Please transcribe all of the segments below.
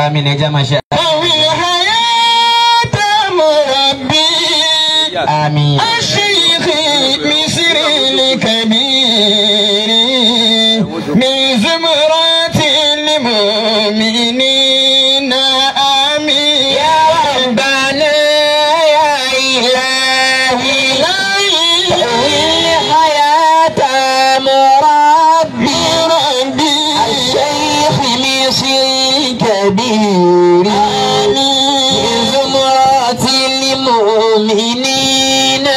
àmín ẹja máa ṣe. طوي الحياة مربي àmín. الشيخ مصر الكبير من زمرة المؤمنين آمين يا ربنا يا إلهي طوي الحياة مربي ربي الشيخ مصر الكبير من زمرة المؤمنين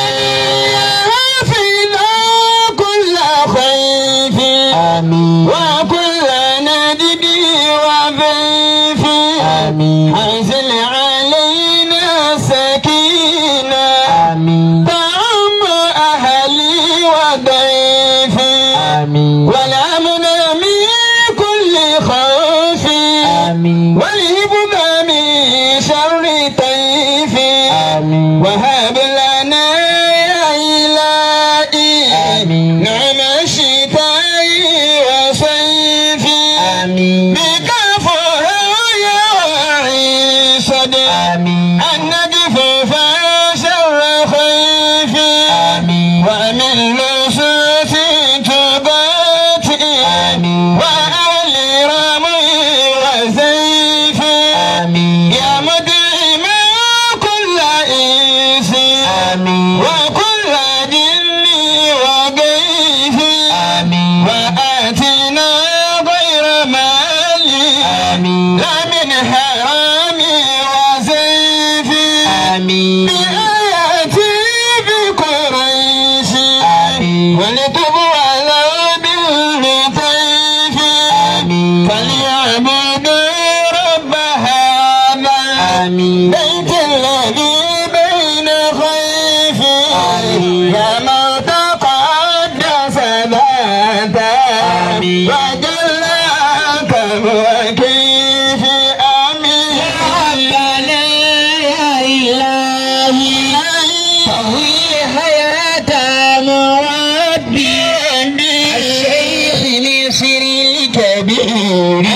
حافظا كل خيف àmín. وكل ندب وضيف àmín. أنزل علينا سكينة àmín. طعم أهلي وضيفي àmín. والأمن من كل خوف àmín. والهبن من شر طيف àmín. وهب لنا يا إلهي آمين. نعم الشتاء وصيف àmín. بك فهيا وعيسد àmín. النقف فشر خيف àmín. ومن لصوص تبات آمين. وأهل رمي وزيف àmín. يا مدعم كل إنس àmín. وكل جن وضيف àmín. وآتنا غير مال آمين. لا من حرام وزيف آمين. بآياتي بقريش آمين. ولتب على باللطيف آمين. فليعبد رب هذا آمين. بيت الذي بين خيف آمين. يا من تقدس ذاته آمين. وجلاك وكيف آمين ربنا يا إلهي طوي حياة مربي الشيخ مصر الكبير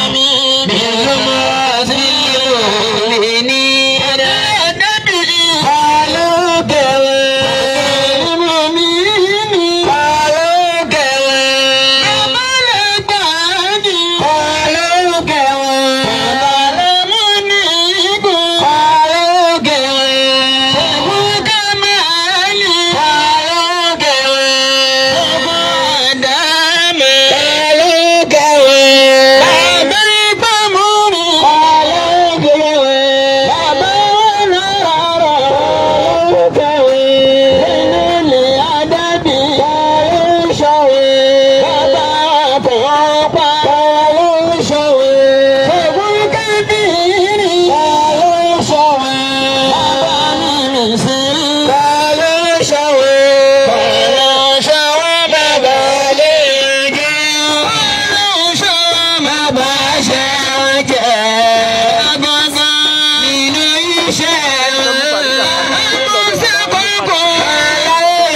بزمرة المؤمنين قالوا كواب قالوا كواب قالوا كواب قالوا كواب قالوا كواب قالوا كواب قالوا كواب قالوا كواب قالوا شواب قالوا شواب قالوا شواب قالوا شواب قالوا شواب بالغ قالوا شواب بشرك من يشاء قالوا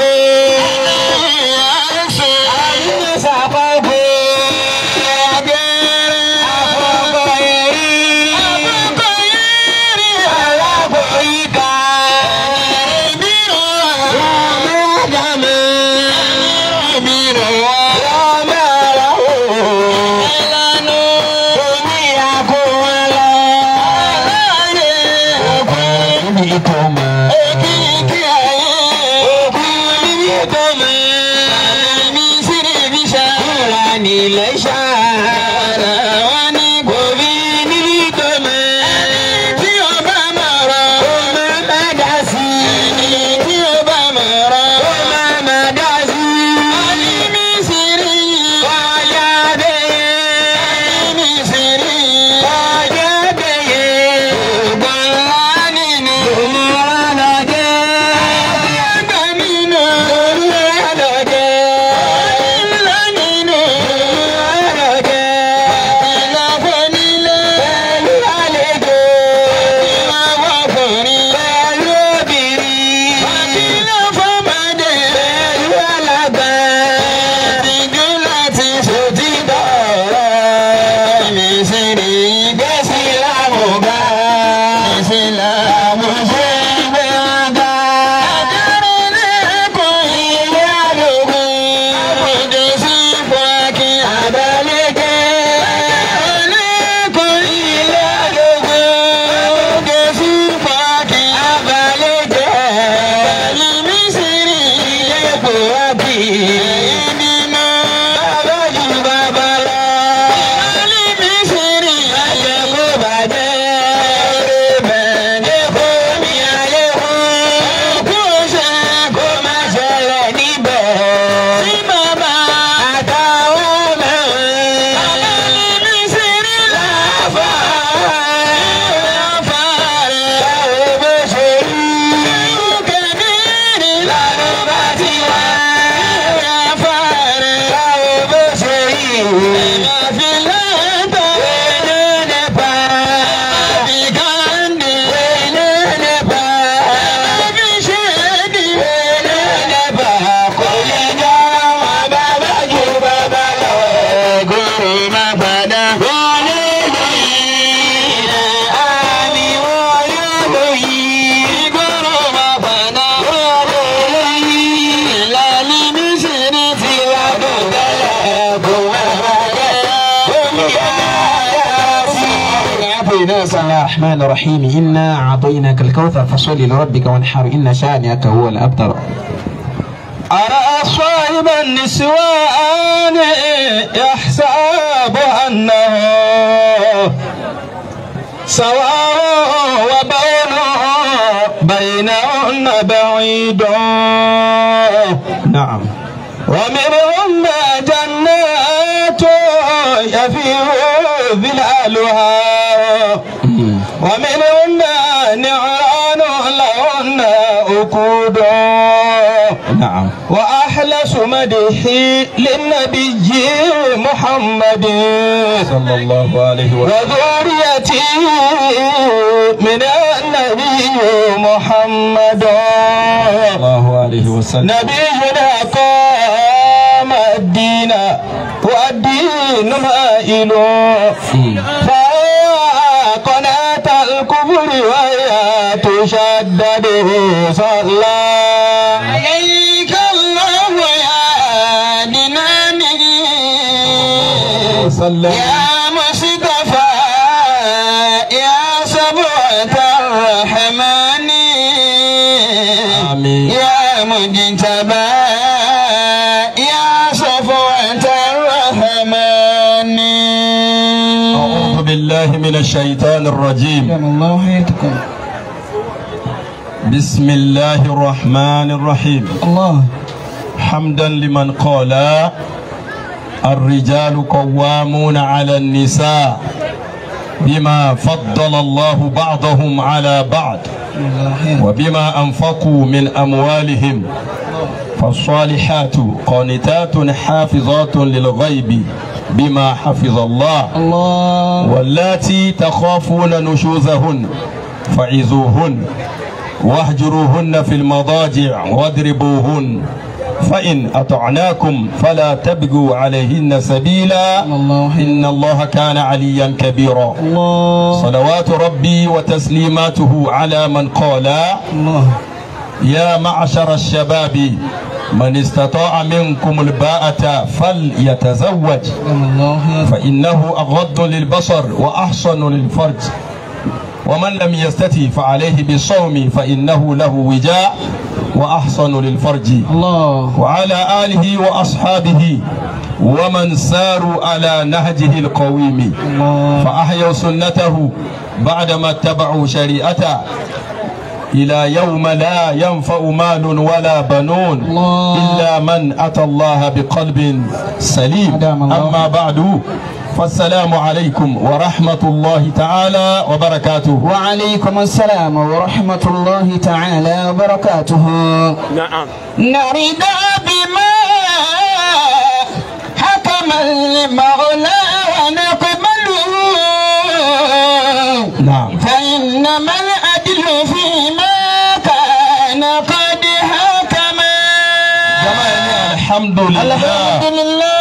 يسوع سبب Ilé ṣáára wọn ní kò fi níbi tó mẹ́. Tí o bá máa rọ̀, ó máa má dá sí i. Tí o bá máa rọ̀, ó máa má dá sí i. Ọní mi sì rí ọjà bẹ́yẹ. Ọní mi sì rí ọjà bẹ́yẹ. Ògbọ́n ńlá nínú òmùrà lọ́jẹ́. Àgbà nínú òmùrà lọ́jẹ́. Ọní ńlá nínú òmùrà lọ́jẹ́. الرحمن الرحيم إنا أعطيناك الكوثر فصل لربك وانحر إن شانئك هو الأبتر أرى صاحب النسوان يحسب أنه سواء وبونه بينهن بعيد نعم ومنهن جنات يفيض ظلالها ومنهن نعران لهن أكود نعم وأحلس مدحي للنبي محمد صلى الله عليه وسلم وذريتي من النبي محمد الله عليه وسلم نبينا قام الدين والدين مائل فقناة الكفر وهي تشدد صلى عليك الله يا دينامي وسلم يا مصطفى يا سبوة الرحمن آمين. يا مجتبى يا صفوة الرحمن أعوذ بالله من الشيطان الرجيم الله حياتكم بسم الله الرحمن الرحيم الله حمدا لمن قال الرجال قوامون على النساء بما فضل الله بعضهم على بعض وبما أنفقوا من أموالهم فالصالحات قانتات حافظات للغيب بما حفظ الله الله واللاتي تخافون نشوزهن فعزوهن واهجروهن في المضاجع واضربوهن فإن أطعناكم فلا تبغوا عليهن سبيلا الله إن الله كان عليا كبيرا الله صلوات ربي وتسليماته على من قال الله يا معشر الشباب من استطاع منكم الباءة فليتزوج الله فإنه أغض للبصر وأحصن للفرج ومن لم يستطع فعليه بالصوم فإنه له وجاء وأحصن للفرج الله وعلى آله وأصحابه ومن ساروا على نهجه القويم الله فأحيوا سنته بعدما اتبعوا شريعته إلى يوم لا ينفع مال ولا بنون الله. إلا من أتى الله بقلب سليم أدام الله. أما بعد فالسلام عليكم ورحمة الله تعالى وبركاته وعليكم السلام ورحمة الله تعالى وبركاته نعم نرد بما حكم المولى ونقبله نعم فإنما العدل فيما كان قد حكم جماعة الحمد الحمد لله لله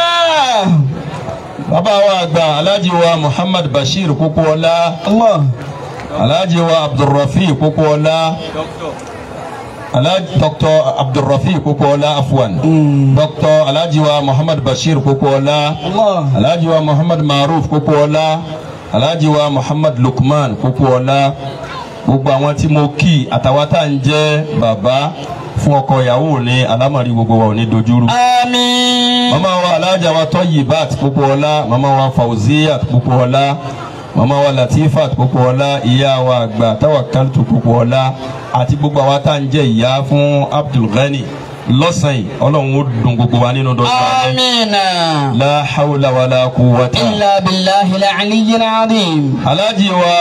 bàbá wa àgbà alhaji wa muhammad bashir kókóọlá الله alhaji wa abdulrafi kókóọlá alhaji dr abdulrafi kókóọlá afwan dr alhaji wa muhammad bashir kókóọlá الله alhaji wa muhammad maruf kókóọlá alhaji wa muhammad lukman kókóọlá gbogbo àwọn tí mo kí àtàwọn tá à ń jẹ́ bàbá fún ọkọ ìyàwó ní alámọ̀rí gbogbo wa ò ní dojúrú آمين mama wa alhaja wa tọyibat Popoola mama wa fauziyat Popoola mama wa latifat Popoola ìyá wa àgbà tawakaltu Popoola àti gbogbo àwa tá à ń jẹ́ ìyá fún abdulghani lọ́sàn yìí ọlọ́run ó dùn gbogbo wa nínú dọ́gba rẹ̀ آمين la hawla wala quwwata. إلا بالله العلي العظيم alhaji wa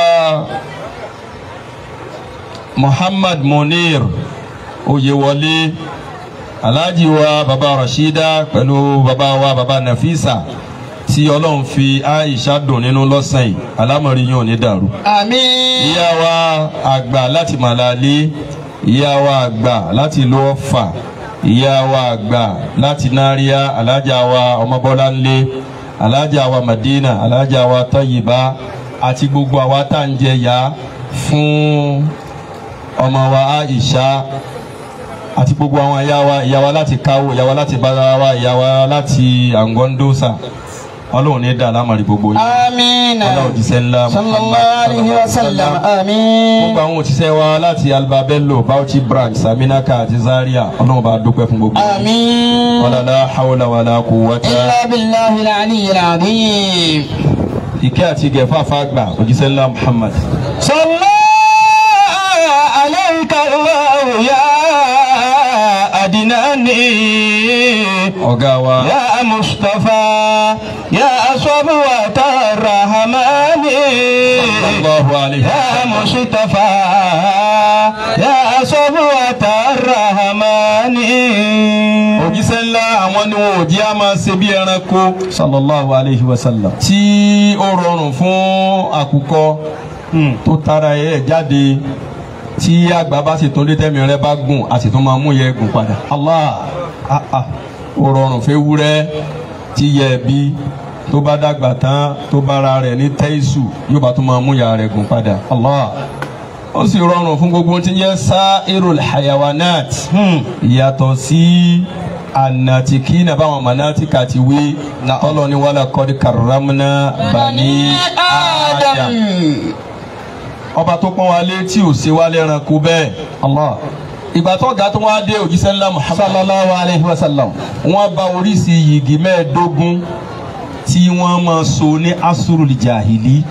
muhammad munir oyewọlé alhaji wa baba rashida pẹ̀lú baba wa baba nafisa tí ọlọ́run fi aisha dùn nínú lọ́sàn yìí alámọ̀rí yóò ní dàrú. آمين ìyá wa àgbà láti màlálí ìyá wa àgbà láti ìlú ọ̀fà ìyá wa àgbà láti náríà alájà wa ọmọbọ́láńlé alájà wa madina alájà wa tọ́yìbá àti gbogbo àwa tá à ń jẹ ya fún ọmọ wa aisha àti gbogbo àwọn ìyá wa ìyá wa láti káwó ìyá wa láti bára wa ìyá wa láti àngọ́ndósà ọlọ́run ní dá alámàrí gbogbo yín آمين ọlọ́run òjíṣẹ́ ńlá صلى الله عليه وسلم آمين gbogbo àwọn òṣìṣẹ́ wa láti albabello bauchi branch saminaka àti zaria ọlọ́run bá dúpẹ́ fún gbogbo yín. آمين wala la hawla wala quwwata إلا بالله العلي العظيم ìkẹ́ àti gẹ̀fà fàgbà òjíṣẹ́ ńlá muhammad. صلى عليك الله يا أدناني ọ̀gá wa يا مصطفى يا صبوة الرحمن sallallahu alayhi wa يا sallam. مصطفى يا صبوة الرحمن òjíṣẹ́ ńlá àwọn ni wọn ò jí a máa ṣe bí ẹranko sallallahu alayhi wa sallam. tí ó rọrùn fún àkùkọ tó tara ẹ̀ jáde tí àgbà bá sì tún dé tẹ́mi rẹ bá gùn a sì tún máa mú yẹ gùn padà. Allah Ah, ah. ó rọrùn fún ewúrẹ́ tí yẹ ẹbí tó bá dàgbà tán tó bára rẹ̀ ní tẹ́ìsù yóò bá tún máa mú ya rẹ̀ gùn padà. Allah ó sì rọrùn fún gbogbo tí ń jẹ́ sa'irul hayawanat yàtọ̀ sí anatiki na báwọn manatika ti wí tọ́lọ́ ni wàlá kọ́dí karamna bani adam ọba tó pọ́n wa lé tí ò ṣe wá lẹ́ranko bẹ́ẹ̀ Allah ìgbà tó ga tó wá dé òjíṣẹ́ ńlá muhammad sallallahu alayhi wa sallam. wọ́n bá oríṣi yìgì mẹ́ẹ̀ẹ́dógún tí wọ́n máa so ní asurul jahili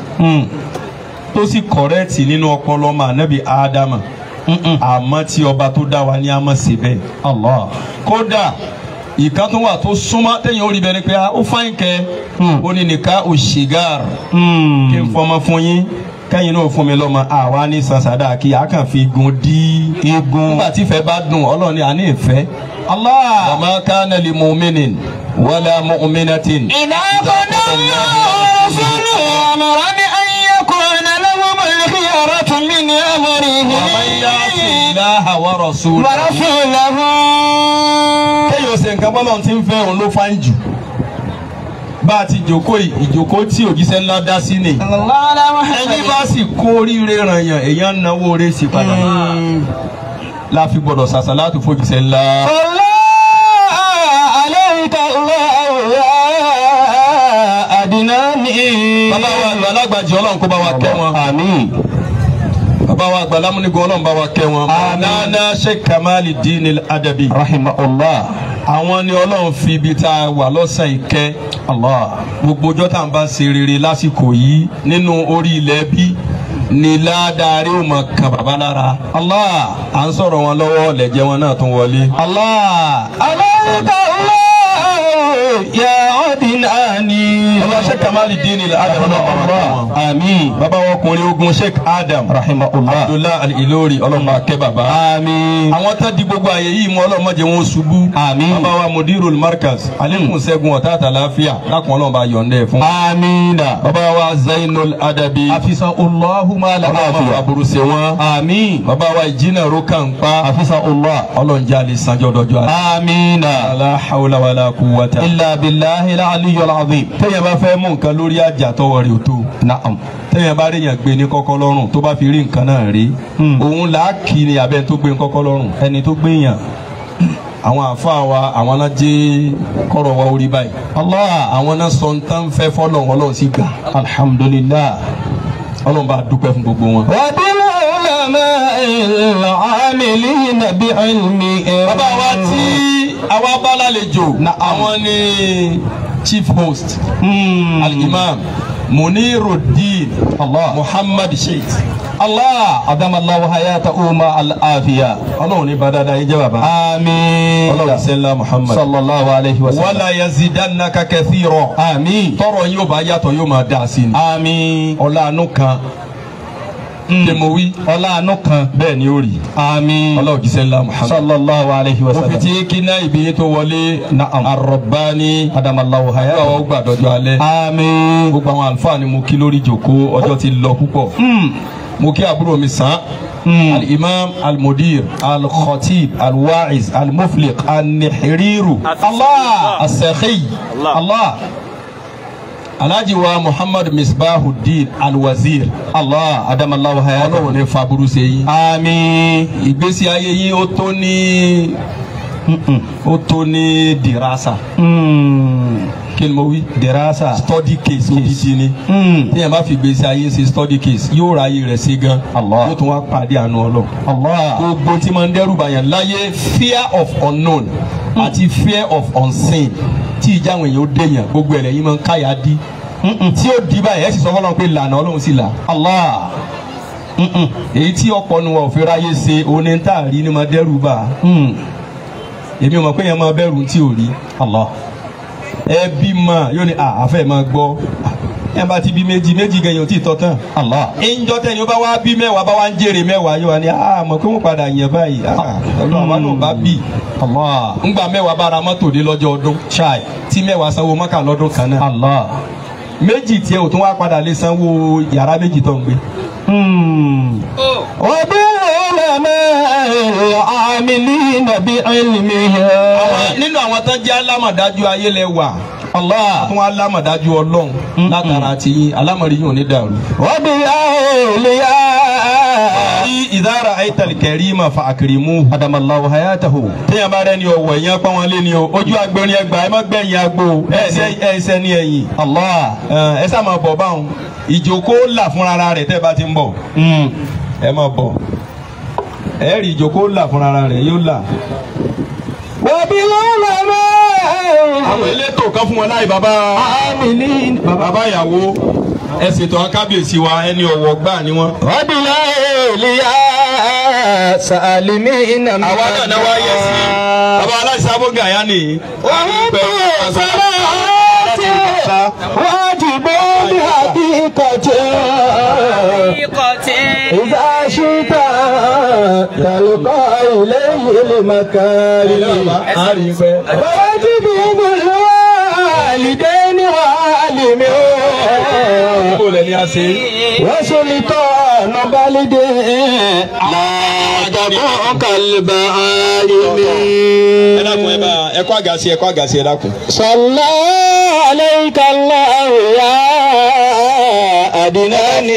tó sì kọ̀rẹ́ẹ̀tì nínú ọpọlọ ọmọ ànábì ádámà àmọ́ tí ọba tó dá wa ní a máa ṣe bẹ́ẹ̀. Allah kódà ìkan tó wà tó súnmọ́ téèyàn ó rí bẹ́ẹ̀ ni pé ó fáyín kẹ́ ó ní nìka òṣìgàr kí n fọmọ fún yín kẹ́yìn náà fún mi lọ́mọ àwa ní sàṣàdá kí a kàn fi gun dí egun nígbà tí ìfẹ́ bá dùn ọlọ́run ní àní ìfẹ́. Allah. wa ma kana li mu'minin wala mu'minatin. إذا قضى الرسول أمرا أن يكون لهم الخيرة من أمره ومن يعص الله ورسوله ورسوله kéèyàn ṣe nǹkan bọ́lọ̀ tí ń fẹ́ òun ló fáyín jù bá a ti jòkó yìí, ìjòkó tí òjíṣẹ́ ńlá dá sí ni صلى الله على ẹni محمد bá sì kó oríire ràn yàn èèyàn ń náwó oore sí padà la fi gbọdọ̀ sàṣàlátù fòjíṣẹ́ ńlá صلى عليك الله يا أدناني bàbá wa àgbà alágbàjì ọlọ́run kó bá wa kẹ́ wọn آمين bàbá wa àgbà lámúnigun ọlọ́run bá wa kẹ́ wọn nana sheikh kamali dinil adabi رحمه الله àwọn ni ọlọ́run fi ibi tá a wà lọ́sàn ìkẹ́ الله gbogbo ọjọ́ tá à ń bá ṣe rere lásìkò yìí nínú orí ilẹ̀ bí ni ládàárí ò mọ̀ kan bàbá lára. الله à ń sọ̀rọ̀ wọn lọ́wọ́ lẹ́jẹ̀ wọn náà tún wọlé. الله عليك الله يا أدناني bàbá sheikh kamali dini adam náà bàbá kẹ́ wọn. آمين bàbá wọn ọkùnrin ogun sheikh adam رحمه الله abdullahi al-ilori ọlọ́mọ akẹ́ bàbá. آمين àwọn tá di gbogbo àyè yìí mú ọlọ́mọdé wọn ṣubú. Àmín. bàbá wa mudirul markaz alekun ṣẹ́gun ọ̀tá àtàláfíà lákùn ọlọ́mọba yọ̀ǹdẹ̀ fún. آمين bàbá wa zainul adabi. حفظ الله ما لا ọlọ́mọ عافية aburú ṣe wọn. آمين bàbá wa ìjìnà roka ń pa. حفظ الله ọlọ́njẹ́ alẹ́ sanjọ́ dọ́jọ́ alẹ́. آمين la hawla wala quwwata. إلا بالله العلي العظيم téèyàn bá fẹ́ mú nǹkan lórí àjà tọwọ́ rẹ̀ ò tó. نعم téèyàn bá ríyàn gbé ní kọ́kọ́ lọ́rùn tó bá fi rí nǹkan náà rí. Hmm. òun là á kì í ni abẹ́ tó gbé ní kọ́kọ́ lọ́rùn. ẹni tó gbéyàn àwọn àfa wa àwọn náà jẹ́ kọ́rọ̀ wa orí báyìí. Allah àwọn náà sọ ń tán fẹ́ fọ́lọ̀ ọlọ́run sì gbà. alhamdulillah ọlọ́run bá dúpẹ́ fún gbogbo wọn. وبالعلماء العاملين بعلم bàbá wa tí àwa bá lálejò Na'am. àwọn ni chief host Hmm. al-imam muniruddin Allah muhammad sheikh Allah adama Allah hayatahu ma al-afiya ọlọ́run ní bá dáadáa yín jẹ́ bàbá Amin ọlọ́run sẹ́lá muhammad sallallahu alayhi wa sallam wala yazidannaka kathira Amin tọrọ yín ó bá yàtọ̀ yóò máa dá a sí ni Amin ọlá àánú kan tẹmọwí ọlá àánú kan bẹ́ẹ̀ ni ó rí Amin ọlọ́run jíṣẹ́ ńlá muhammad sallallahu alayhi wa mo fi sallam tí kí náà ibi yín tó wọlé Na'am. arọ̀bání adama Allah gbogbo àwọn hayatahu ó gbàdọ́jọ́ alẹ́ Amin gbogbo àwọn àlùfáà ni mo kí lórí ìjòkó ọjọ́ ti lọ púpọ̀ Hmm. mo kí àbúrò mi sàn Hmm. al-imam al-mudir al-khatib al-wa'iz al-mufliq al-nihiriru Allah al-sakhi Allah alhaji wa muhammad misbahuddin al-wazir Allah adama Allah hayatahu ọlọ́run ní faburu ṣe yín Amin ìgbésí ayé yín ó tó ní ó tó ní dirasa Hmm. kí ni mo wí dirasa. study case odidi ni Hmm. téèyàn bá fi gbèsè ayé ṣe study case yóò ra ayé rẹ̀ ṣe gan Allah. yóò tún wá pàdé àánú ọlọ́run Allah. gbogbo tí máa ń dẹ́rù bàyàn láyé fear of unknown àti fear of unseen tí ìjà àwọn èèyàn ó dèèyàn gbogbo ẹ̀rẹ̀ yìí máa ń káyà dí tí ó di báyìí ẹ̀ sì sọ fọlọ́run pé lànà ọlọ́run sì là Allah. èyí tí ọ̀pọ̀ nu wa ò fi ráyè ṣe oní tá a rí ni máa dẹ́rù bà Hmm. èmi ò mọ̀ pé yẹn máa bẹ̀rù tí ò rí Allah. ẹbí mà yóò ní àfẹ́ máa gbọ́ ẹ bá ti bí méjì méjì gan yóò tí ì tọ́ tán Allah. ìjọ tẹni ó bá wá bí mẹ́wàá bá wá ń jèrè mẹ́wàá yóò wá ní àmọ́ pé wọ́n padà yàn báyìí ọlọ́run àwa náà bá bì Allah. ńgbà mẹ́wàá bá ra mọ́tò dé lọ́jọ́ ọdún Chai. tí mẹ́wàá sanwó mọ́kà lọ́dún kan náà Allah. méjì tiẹ̀ ò tún wá padà lè sanwó yàrá méjì tó ń gbé. Hmm. وبالعلماء العاملين بعلمها àwọn nínú àwọn tán jẹ́ alámọ̀dájú ayé lẹ wà Allah. fún alámọ̀dájú ọlọ́run látara ti yín alámọ̀rí yín ò ní dàrú. وبأولياء ní ìdára àìtàlì kẹrí mà fa àkìrìmù. أدم الله حياته téèyàn bá rẹ ni ọwọ́ ẹ̀yàn pọ́n wọn lé ni o ojú agbẹ̀rin ẹgbà ẹ má gbẹ̀yìn agbo ẹsẹ̀ ẹsẹ̀ ní ẹ̀yìn Allah. ẹ sá máa bọ̀ báwọn ìjókòó là fúnra rẹ̀ tẹ́ bá ti ń bọ̀ Hmm. ẹ máa bọ̀ ẹ rí ìjókòó là fúnra rẹ̀ yóò là. وبالعلماء àwọn elétò kan fún wọn láì bàbá العاملين bàbá ìyàwó ẹ ṣètò akábíyèsí wa ẹni ọ̀wọ̀ gbà ni wọn. وبالأولياء سالمين àwa náà náà wá yẹ sí bàbá aláìsàn abóga yá ni. واجب بحقيقة إذا شئت تلقى إليه المكارم واجب بالوالدين وعالمين kó lẹ ní a ṣe. وسلطان بلد لا تبوك البعالم ẹ dákun ẹ bá ẹ kó àgàsí ẹ kó àgàsí ẹ dákun. صلى عليك الله يا أدناني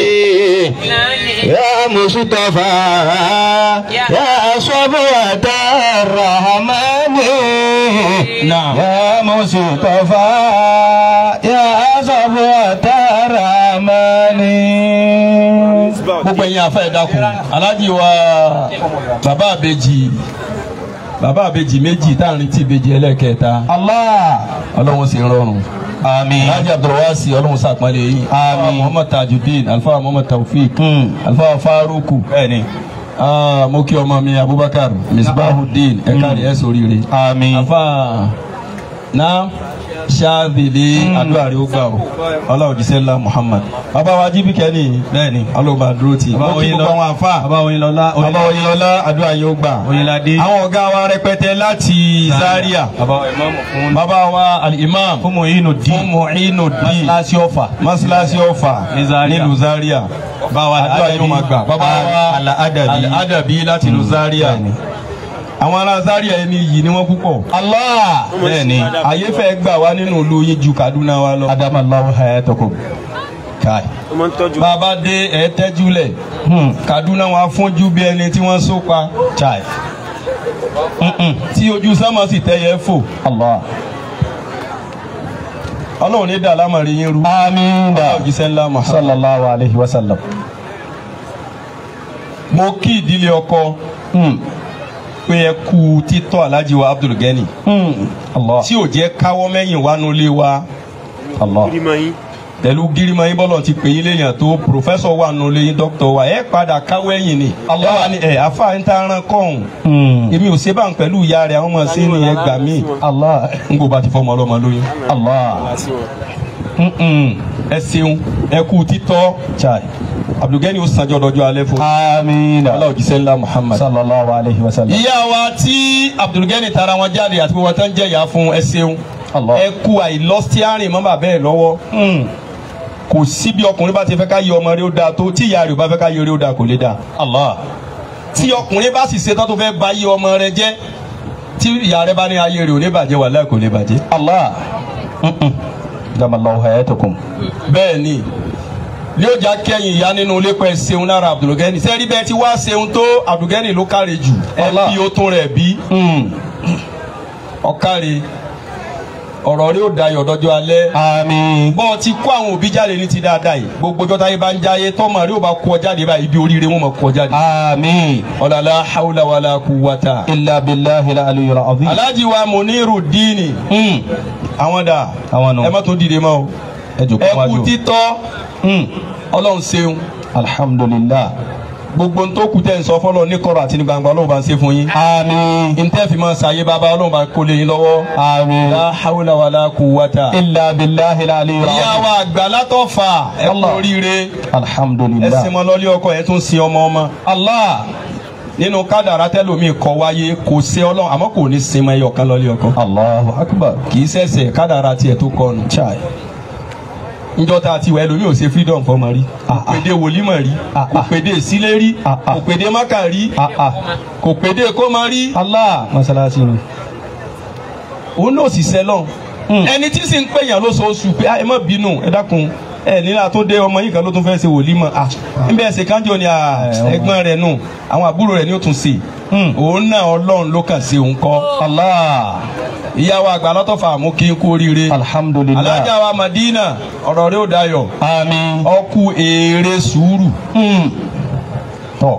يا مصطفى يا صبوة الرحمن نعم. يا مصطفى يا صبوة الرحمن gbogbo ẹ̀yin afẹ́ ẹ dákun aláàjì wa bàbá àbèjì bàbá àbèjì méjì tá à ń retí ìbejì ẹlẹ́kẹta الله ọlọ́run sì ń rọrùn. آمين aláàjì abdulwasi ọlọ́run sàpọ́nlé yìí. Àmín. muhammad tajudeen alfa muhammad taofik Hmm. alfa faruku. bẹ́ẹ̀ni Ah, mo kí ọmọ mi abubakar misbahudeen ẹ̀ka rẹ̀ ẹ̀ sóríire. àmín afa na ṣáàbìlì àdúrà rẹ̀ ó gbà ó ọlọ́run jíṣẹ́ ńlá muhammad. bàbá wa jíbi kẹ́ni bẹ́ẹ̀ni ọlọ́run bá dúró tì. Bàbá mo kí Oyinlọ- gbogbo àwọn afa. bàbá Oyinlọlá bàbá oyinlọlá àdúrà yóò gbà. Oyinládé àwọn ọ̀gá wa rẹpẹtẹ láti zaria. bàbá ìmáàmù fún bàbá wa al-imam fún Mu'inu Din fún mu'inu din Masalasi Ọ̀fà masilasi ọfà Ní Zaria. nílùú zaria bàbá àdúrà yóò máa gbà bàbá wa Al-Adabi al-adabi láti ìlú zaria bẹ́ẹ̀ni. àwọn ará zaria ẹni yìí ni wọ́n púpọ̀ Allah bẹ́ẹ̀ni ayé fẹ́ gbà wá nínú ìlú yín ju kaduna wa lọ. adamallahu hayatakum kai bàbá dé ẹ tẹ́júlẹ̀ hmm kaduna wọn afọ́njú bí ẹni tí wọ́n so pa chai tí ojú sánmọ̀ sì tẹ́yẹ fò Allah ọlọ́run ní dà lámàrin yín rú. àmín da òjíṣẹ́ ńlá Muhammad. sallallahu alayhi wa sallam mo kí ìdílé ọkọ hmm pé ẹ kú títọ́ alhaji wa abdul gani hmm Allah tí ò jẹ́ káwọ́ mẹ́yìn wá nulẹ̀ wa Allah pẹ̀lú gírímọ̀ yín bọ́lọ̀ ti pè yín léèyàn tó pòfẹ́sọ̀ wà nulẹ̀ yín dókítọ̀ wa ẹ padà káwọ́ ẹ̀yìn ni Allah wa ni ẹ afa ń ta ran kọ́hún hmm èmi ò ṣe bá ń pẹ̀lú ìyá rẹ̀ àwọn ọmọ sí ni ẹ gbà mí Allah n kò bá ti fọmọ ọlọ́mọ lóyún Allah Mm-mm. ẹ ṣeun ẹ kú títọ́ chai abdulgani ó sanjọ́ dọjọ́ alẹ́ fún àmín da Allah òjíṣẹ́ ńlá Muhammad. sallallahu alayhi wa sallam ìyá wa tí abdulgani tara wọn jáde àti gbogbo tán jẹ́ ìyá fún ẹ ṣeun Allah ẹ kú àìlọ́stíárìn mọ́ bàbá ẹ lọ́wọ́ hmm kò sí bí ọkùnrin bá ti fẹ́ ká yẹ ọmọ rẹ ó dáa tó tí ìyá rẹ ò bá fẹ́ ká yẹ rẹ ó dáa kò lè dáa Allah tí ọkùnrin bá sì ṣetán tó fẹ́ ba yé ọmọ rẹ jẹ́ tí ìyá rẹ bá ní ayé rẹ ò ní bàjẹ́ wàláhì kò lè bàjẹ́. Allah mm-mm. adamallahu hayatakum bẹ́ẹ̀ ni ní ó já kẹ́yìn ìyá nínú ilé pẹ́ ṣeun lára abdulgani sẹ́rí bẹ́ẹ̀ tí wá ṣeun tó abdulgani ló káre jù ẹ Allah. bí ó tún rẹ̀ bí hmm ọ̀káre ọ̀rọ̀ rẹ ó dayọ̀ dọ́jọ́ alẹ́ àmín bọ́ ọ ti kó àwọn òbí jáde ní ti dáadáa yìí gbogbo ọjọ́ táyé bá ń jáyé tọ́mọ rẹ ó bá kó ọ jáde báyìí ibi oríire wọn mọ̀ kó ọ jáde. àmín ọ̀làlá haúlà wàlà kúwàtà. illa billahi al-aliyyil azim. aláàjì wa Muniru díìnì Hmm. àwọn dà àwọn nù. ẹ má tó dìde mọ́ o ẹ jòkó ẹ kú wájú. títọ́ Hmm. ọlọ́run ṣeun alhamdulillah. gbogbo ntó kù tẹ́ ń sọ fọlọ́ ní kọ̀rọ̀ àti ní gbangba ọlọ́run bá ń ṣe fún yín. àmín. ntẹ́ fi máa ṣàyè bàbá ọlọ́run bá kó lé yín lọ́wọ́. àmín. la hawla wala quwwata. illa billahi al-aliyyil azim. ìyá wa àgbà látọ̀fà ẹ kú Allah. oríire ẹ alhamdulillah. sin mọ lọ́lé ọkọ ẹ tún sin ọmọ ọmọ. allah. nínú kádàrá tẹ́lómi kọ wáyé kò ṣe ọlọ́run àmọ́ kò ní sin mọ ẹyọ kan lọ́lé ọkọ. allahu akbar. kì í ṣẹ̀ṣẹ̀ kádàrá tiẹ̀ tó kọnu. chai. njọ́ tá a ti wẹ̀ lómi ò ṣe freedom fọmọ rí Ah, kò ah. péde wòlímọ̀ rí Ah, kò ah. péde sílé rí Ah, ah. kò péde mákà rí ah ah. kò péde kómọ rí allah. masalasi ni. òun náà sì sẹ́lọ̀ Hmm. ẹni tí sì ń pèyàn lóṣooṣù pé "Ah, ẹ má bínú ẹ dákun ẹ nílà tó dé ọmọ yìí kan ló tún fẹ́ ṣe wòlímọ̀ à níbẹ̀ ẹsẹ̀ kánjọ ni à, Eh, ọmọ. ẹ̀gbọ́n rẹ̀ nù àwọn àbúrò rẹ̀ ni ó tún ṣe Hmm. òun náà ọlọ́run ló kàn sí òun kọ́ allah. ìyàwó àgbà lọ́tọ̀fà mú kí n kú oríire alhamdulillah. alájà wa Madina ọ̀rọ̀ rẹ̀ ò dayọ̀ àmín. ọkù èrè sùúrù Hmm. tọ́.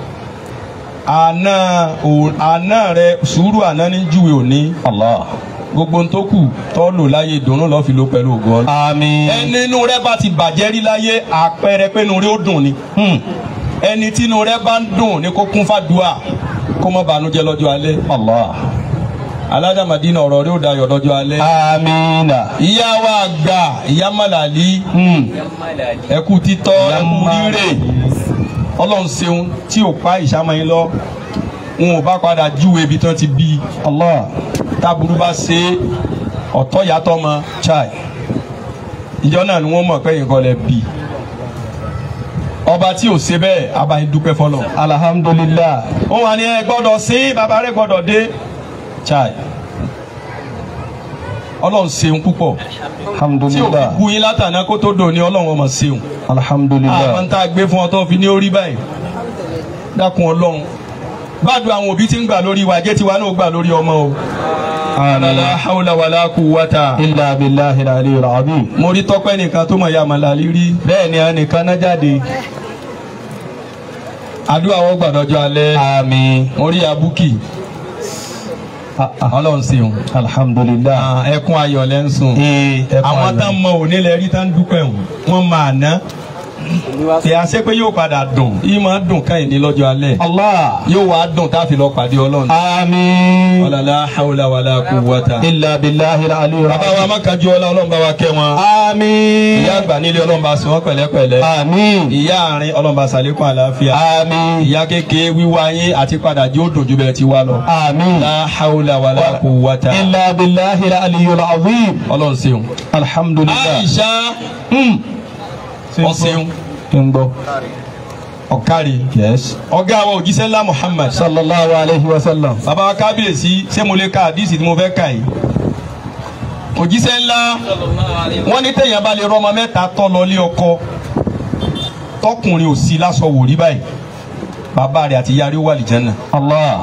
àná ò- àná rẹ̀ sùúrù àná ní júwe òní allah. gbogbo n tó kù tọ́ lò láyé ìdùnnú lọ́ọ́ fi ló pẹ̀lú ògo Ọlọ́run. àmín. ẹni inú rẹ bá ti bàjẹ́ rí láyé àpẹẹrẹ pé inú rẹ ó dùn ni Hmm. ẹni tí inú rẹ bá ń dùn ni kó kún fàdúà kó má bànújẹ́ lọ́jọ́ alẹ́ allah. alájà Madina ọ̀rọ̀ rẹ ó dayọ̀ lọ́jọ́ alẹ́. amina. ìyá wa àgbà ìyá Màlàlí Hmm. ẹkú títọ́ Ìyá ẹkú Màlàlí. rírè Ọlọ́run ṣeun tí ò pa ìṣàmọ́yìn lọ wọn ò bá padà júwe ibi tán ti bí allah. táburú bá ṣe ọ̀tọ̀ yàtọ̀ mọ́ chai. ìjọ náà ni wọ́n mọ̀ pé nǹkan lẹ bí ọba tí ò ṣe bẹ́ẹ̀ abayín dúpẹ́ fọlọ́ alhamdulillah. wọ́n wà ní ẹ gbọ́dọ̀ sí bàbá rẹ̀ gbọ́dọ̀ dé chai. ọlọ́run ṣeun púpọ̀ tí ò fi alhamdulillah. bu yín látàná kó tó dò ní ọlọ́run ọmọ ṣeun àwọn alhamdulillah. tá a gbé fún ọ tó fi ní orí báyìí dákun ọlọ́run gbàdúrà àwọn òbí tí ń gbà lórí wa jẹ́ tiwa náà gbà lórí ọmọ o amin. la hawla wala quwwata illa billahi al-aliyyil azim. mo rí tọ́pẹ́ nìkan tó mọ̀ ya Màlàlí rí bẹ́ẹ̀ ni ẹnìkan náà jáde. àdúrà wọn gbàdọ́jọ́ alẹ́ àmín. mo rí abúkì Ah, ah. ọlọ́run ṣeun alhamdulillah. Ah, ẹkún ayọ̀ lẹ́ ń sùn. ee ẹ kọ́ àwọn àná. tán mọ òní lẹ rí tán dúpẹ́ wọn wọn máa ná tí a ṣe pé yóò padà dùn yìí máa dùn káyìn ní lọ́jọ́ alẹ́ allah. yóò wá dùn tá a fi lọ pàdé ọlọ́run. àmín. ọ̀làlá hawla wàlá quwwata. illa billahi al-aliyyil bàbá wa azim. má kájú ọlá ọlọ́run bá wa kẹ́ wọn. àmín. ìyá àgbà nílé ọlọ́run bá sọ wọ́n pẹ̀lẹ́pẹ̀lẹ́. àmín. ìyá àárín ọlọ́run bá ṣàlékún àlàáfíà. àmín. ìyá kékeré wíwá yín àti padà jí ó dùn ju bẹ́ẹ̀ ti wá lọ. àmín. la hawla wàlá quwwata. illa billahi al-aliyyil azim. ọlọ́run ṣeun. alhamdulillah. Aisha Hmm. ọ̀ṣeun ń gbọ́. ọ̀kárí. yes. ọ̀gá wa òjíṣẹ́ ńlá Muhammad. sallallahu alayhi wa sallam. bàbá wa kábíyèsí ṣé mo lè ka àdísì tí mo fẹ́ kà yìí. òjíṣẹ́ ńlá wọ́n ní téèyàn bá lè rọ́mọ mẹ́ta tọ́ lọ lé ọkọ tọkùnrin ò sí lásọ wò rí báyìí bàbá rẹ̀ àti ìyá rẹ̀ wà lìjánà. allah.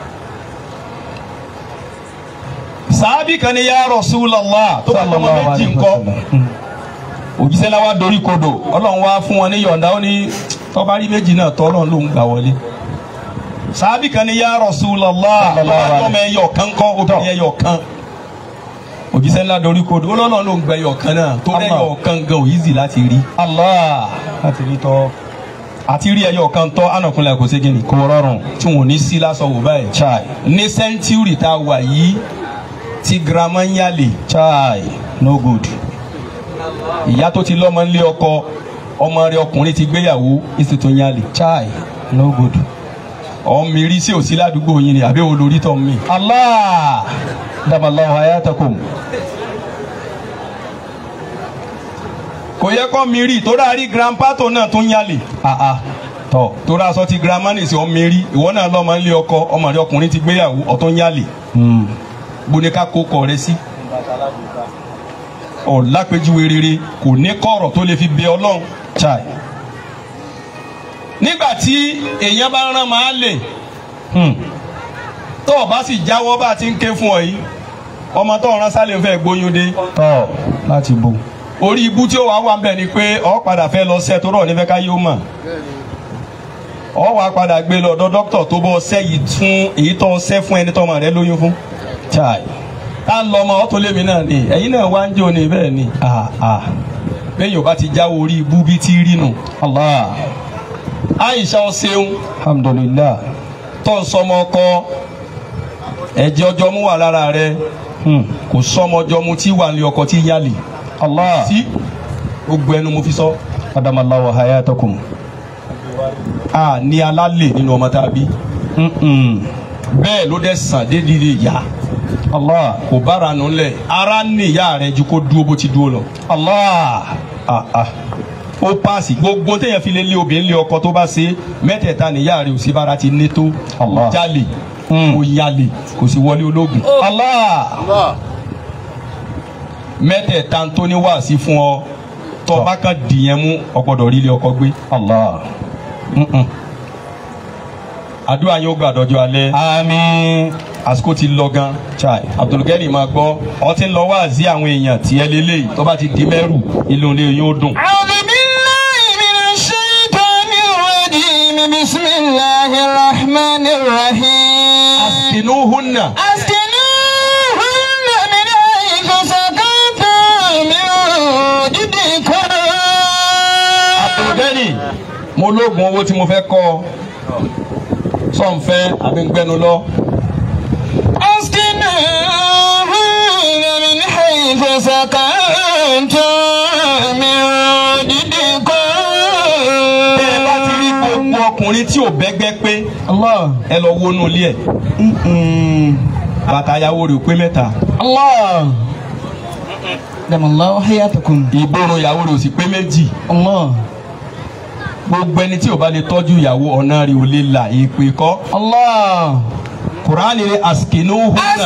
sàábì kan ní ya Rasulullah tó bá tọmọ sallallahu méjì alayhi wa ńkọ́ sallam. Hmm. òjíṣẹ́ ńlá wa dorí kodò ọlọ́run wá fún wọn ní yọ̀ǹda ó ní tọ́ba rí méjì náà tọ́ ọlọ́run ló ń gbà wọlé. sàábì kan ní ya Rasulullah tó bá tọmọ ẹyọ kan kọ́ obìnrin ẹyọ kan òjíṣẹ́ ńlá dorí kodò ó lọ́nà ló ń gbẹ ẹyọ kan náà tó Allah. ẹyọ kan gan ò easy láti rí allah. láti rí tọ́. àti rí ẹyọ kan tọ́ ànàkúnlẹ̀ kò ségin ní kò rọrùn. tí wọn ò ní sí lásán wò báyìí. chai. ní sẹ́ńtúrì tá a wà yìí tí girama ń yálè chai. no good. ìyá tó ti lọ́mọ ńlé ọkọ ọmọ rẹ̀ ọkùnrin ti gbéyàwó ìsètò ń yálè. chai. no good. ọmọ mi rí sí òsí ládùúgbò yín ni àbí olórí tọ́ mi. allah. damallahu hayatakum. kò yẹ kọ́ mi rí tó dáa rí grandpa tó náà tó ń yálè. ah ah. tọ́. tó dáa sọ ti girama nìsí ọmọ mi rí ìwọ náà lọ́mọ ńlé ọkọ ọmọ rẹ̀ ọkùnrin ti gbéyàwó ọ̀tọ̀ ń yálè. Hmm. gbóníká kó kọ rẹ sí. ọ̀làpẹ̀júwe rere kò ní kọ̀rọ̀ tó lè fi bẹ ọlọ́run. chai. nígbà tí èèyàn bá rán máa lè Hmm. tó o bá sì jáwọ́ bá a ti ń ké fún ọ yìí ọmọ tó rán sálẹ̀ ń fẹ́ gbóyún dé tọ́ láti bò. orí ibú tí ó wà wà ń bẹ̀ ni pé ọ padà fẹ́ lọ sẹ́ tó rọ̀ nífẹ̀ẹ́ ká yóò mọ̀ ọ wà padà gbé lọ ọ̀dọ̀ dókítà tó bọ́ ṣẹ́ yìí tún èyí tó ṣẹ́ fún ẹni tọ́mọ rẹ lóyún fún chai. tá ń lọ ọmọ ọ tó lémi náà ni ẹ̀yin náà wá ń jò ní bẹ́ẹ̀ ni ah ah. bẹ́ẹ̀ yóò bá ti jáwọ́ orí ibú bí ti rí nù allah Aisha ọ ṣeun alhamdulillah. tó ń sọmọ ọkọ ẹ̀jẹ̀ ọjọ́ mú wà lára rẹ Hmm. kò sọmọ ọjọ́ mu tí wà ní ọkọ tí yálì allah. sí gbogbo ẹnu mo fi sọ adamallahu hayatakum. a ní alálè nínú ọmọ tá a bí Mm-mm. bẹ́ẹ̀ ló dẹ̀ sàn dédìrí ìyá allah. kò bára nù lẹ̀ ara ní ìyá rẹ ju kó dúró bó ti dúró lọ allah. ah ah. ó paasi gbogbo téèyàn fi lé lé obìnrin lé ọkọ tó bá ṣe mẹ́tẹ̀ẹ̀ta níyà rẹ ò sí bára ti ní tó Allah. kò jalè Hmm. kò yalè kò sì wọlé ológun allah. mẹ́tẹ̀ẹ̀ta tó ní wàásí fún ọ tó bá kan dìyẹn mú ọgbọ́dọ̀ rí ilé ọkọ gbé allah. Mm-mm. àdúrà yóò gbà dọjọ́ alẹ́ àmín. àsìkò ti lọ gan chai. abdulgani máa gbọ́ ọ ti ń lọ wáàzí àwọn èèyàn tí ẹ lélẹ́yìí tó bá ti di mẹ́rù inú ilé yóò dùn. أعوذ بالله من الشيطان الرجيم بسم الله الرحمن الرحيم askinuhunna أسكنوهن من حيث سكنتم من وجدكم abdulgani mo lóògùn owó tí mo fẹ́ kọ́ ọ sọ̀nfẹ́ àbí ń gbẹnu lọ. أسكنوهن من حيث سكنتم من وجدكم bẹ́ ẹ bá ti rí gbogbo ọkùnrin tí ò bẹ́gbẹ́ pé allah. ẹ lọ wọnú ilé ẹ̀ Mm-mm. bàtà ayáwó rẹ̀ ò pé mẹ́ta allah. adamallahu hayatakum. ìborun ìyàwó rẹ̀ ò sì pé méjì allah. gbogbo ẹni tí ò bá lè tọ́jú ìyàwó ọ̀nà rẹ̀ ò lè là èpè kọ́ allah. kùránì rẹ̀ askinuhunna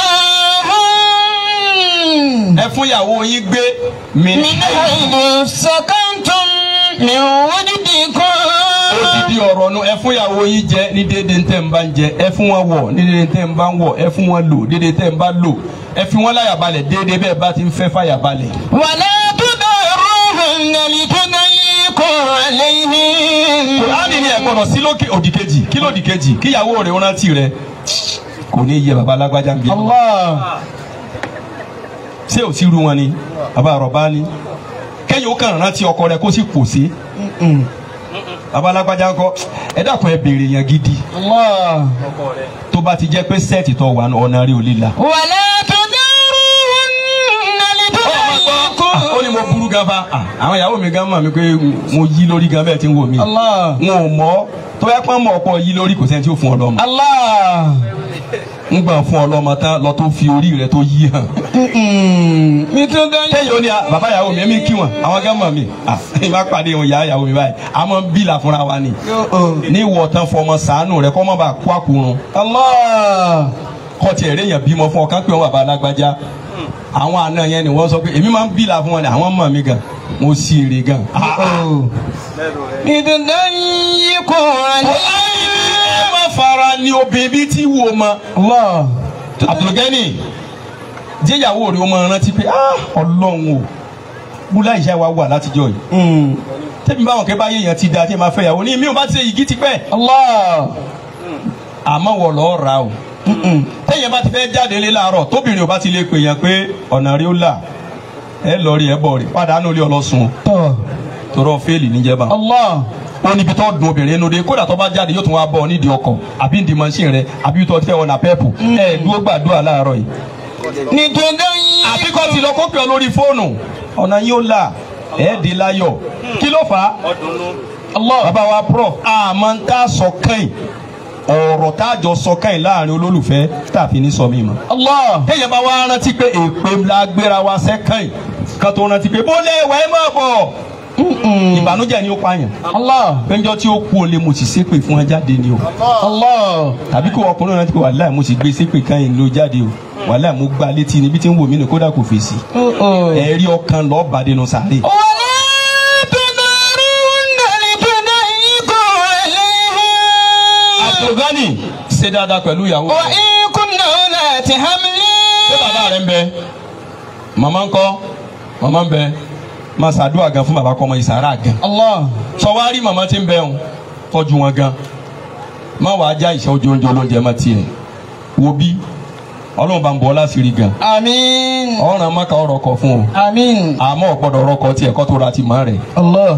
أسكنوهن ẹ fún ìyàwó yín gbé mi من حيث سكنتم من وجدكم odidi ọ̀rọ̀ nu ẹ fún ìyàwó yín jẹ ní déédéé tẹ́ ń bá ń jẹ ẹ fún wọn wọ̀ ní déédéé tẹ́ ń bá ń wọ̀ ẹ fún wọn lò déédéé tẹ́ ń bá lò ẹ fi wọn láyà balẹ̀ déédéé bẹ́ẹ̀ bá ti ń fẹ́ fàyà balẹ̀. ولا تضروهن لتضيقوا عليهن kùránì ni ẹ gbọ́dọ̀ sí lókè òdì kejì kí lòdì kejì kíyàwó rẹ̀ rántí rẹ̀ kò ní yẹ baba alágbájá ń bí. allah. ṣé ò sí ru wọn ni baba àrọ̀bá ni kẹ́yìn ó kàn rántí ọkọ rẹ̀ kó sì pòṣé Mm-mm. baba alágbájá ńkọ́ ẹ dákun ẹ béèrè yẹn gidi allah. tó bá ti jẹ́ pé sẹ́ẹ̀tì tó wà ọ̀nà rí ò lè la. ولا تضروهن لتضيقوا ó ní mo burú gan fa Ah, àwọn ìyàwó mi gan mọ̀ mi pé mo yí lórí gan bẹ́ẹ̀ tí ń wò mí. allah. n ò mọ̀ tó yẹ pé mọ̀ ọ̀pọ̀ yí lórí kò sẹ́ni tí ó fún ọ lọ́mọ. allah. ń gbà fún ọ lọ́mọ tán lọ tó fi orí rẹ tó yí hàn. Mm-mm. لتضيقوا téèyàn ó ní ah, bàbá ìyàwó mi ẹ̀mí kí wọn àwọn gan mọ̀ mi Ah, ìbá pàdé wọn ìyá ìyàwó mi báyìí a máa ń bílà fúnra wa ni. ní ìwọ̀ tán fọmọ sàánù rẹ kọ́ mọ́ bá kó àkùrun allah. kọ́ tiẹ̀ réèyàn bímọ fún ọ kán pé wọn bàbá alágbájá àwọn àna yẹn ni wọ́n sọ pé èmi máa ń bílà fún wọn ni àwọn mọ̀ mi gan mo sì èrè gan. oh. لتضيقوا عليهن ẹ má fara ní obìnrin bíi tí wò mọ. allah. Abdulgani jẹ́yàwó rẹ̀ ó máa rántí pé ah ọlọ́run o búlá ìṣe wa wà látijọ́ yìí Mm. tẹ́bí báwọn kẹ́ bá yéèyàn ti da tí ẹ máa fẹ́ yàwó ní mi ò bá ti ṣe yìgì tipẹ́ allah. àmọ́ wọ̀ lọ́ọ́ ra o Mm-mm. tẹ́yìn bá ti fẹ́ jáde lé láàárọ̀ tóbìnrin ò bá ti lè pè yàn pé ọ̀nà rí ó là ẹ lọ rí ẹ bọ̀ rí pàdánù lé ọlọ́sùn tọ́. tọrọ fẹ́ẹ̀lì níjẹba allah. ó níbi tó dùn obìnrin inú de kódà tó bá jáde yóò tún wá bọ̀ nídìí ọkọ̀ àbí nídìí mọ́ṣíìn rẹ àbí tó fẹ́ ọ̀nà pẹ́ẹ̀pù ẹ dúró gbàdúrà láàárọ̀ yìí لتضيقوا àbí kọ́ ti lọ kó pè ọ lórí fóònù ọ̀nà yín ó là ẹ̀ di láyọ̀ kí ló fà á allah. bàbá wa prof àmọ́ ń tá sọ kẹ́yìn ọ̀rọ̀ tá a jọ sọ kẹ́yìn láàrin olólùfẹ́ tá a fi ní sọ mí mọ́. allah. téèyàn bá wá rántí pé èpè la gbéra wa sẹ́kẹ́yìn kan tó rántí pé bó lè wẹ́ mọ̀ bọ̀ Mm-mm. ìbànújẹ́ ni ó pààyàn allah. péjọ tí ó kú o lè mo sì ṣépè fún ẹ jáde ni o allah. tàbí kí ọkùnrin rántí pé wàhálà mo sì gbé ṣépè kẹ́yìn ló jáde o wàhálà mo gbá létí níbi tí ń wò mí nù kódà kò fèsì Oh-oh. ẹ̀rí ọkàn lọ́ọ́ bàdé nù sáré. ولا تضروهن لتضيقوا عليهن Abdulgani ṣe dáadáa pẹ̀lú ìyàwó rẹ̀. وإن كن أولات حمل ṣé bàbá rẹ ń bẹ màmá ń kọ́ màmá ń bẹ máa ṣàdúrà gan fún bàbá kọ́ ọmọ ìsàrà gan Allah. sọ wá rí màmá tí ń bẹ ń tọ́jú wọn gan má wàá já ìṣe ojú oúnjẹ olóúnjẹ má tiẹ̀ wo bí ọlọ́run bá ń bọ̀ ọ́ láṣìírí gan Àmín. ọ̀ràn mọ́ka ọ̀rọ̀ kọ fún o Àmín. àmọ́ ọ̀gbọ́dọ̀ ọ̀rọ̀ kọ tiẹ̀ kọ́ tó ra ti mọ́ rẹ̀ Allah.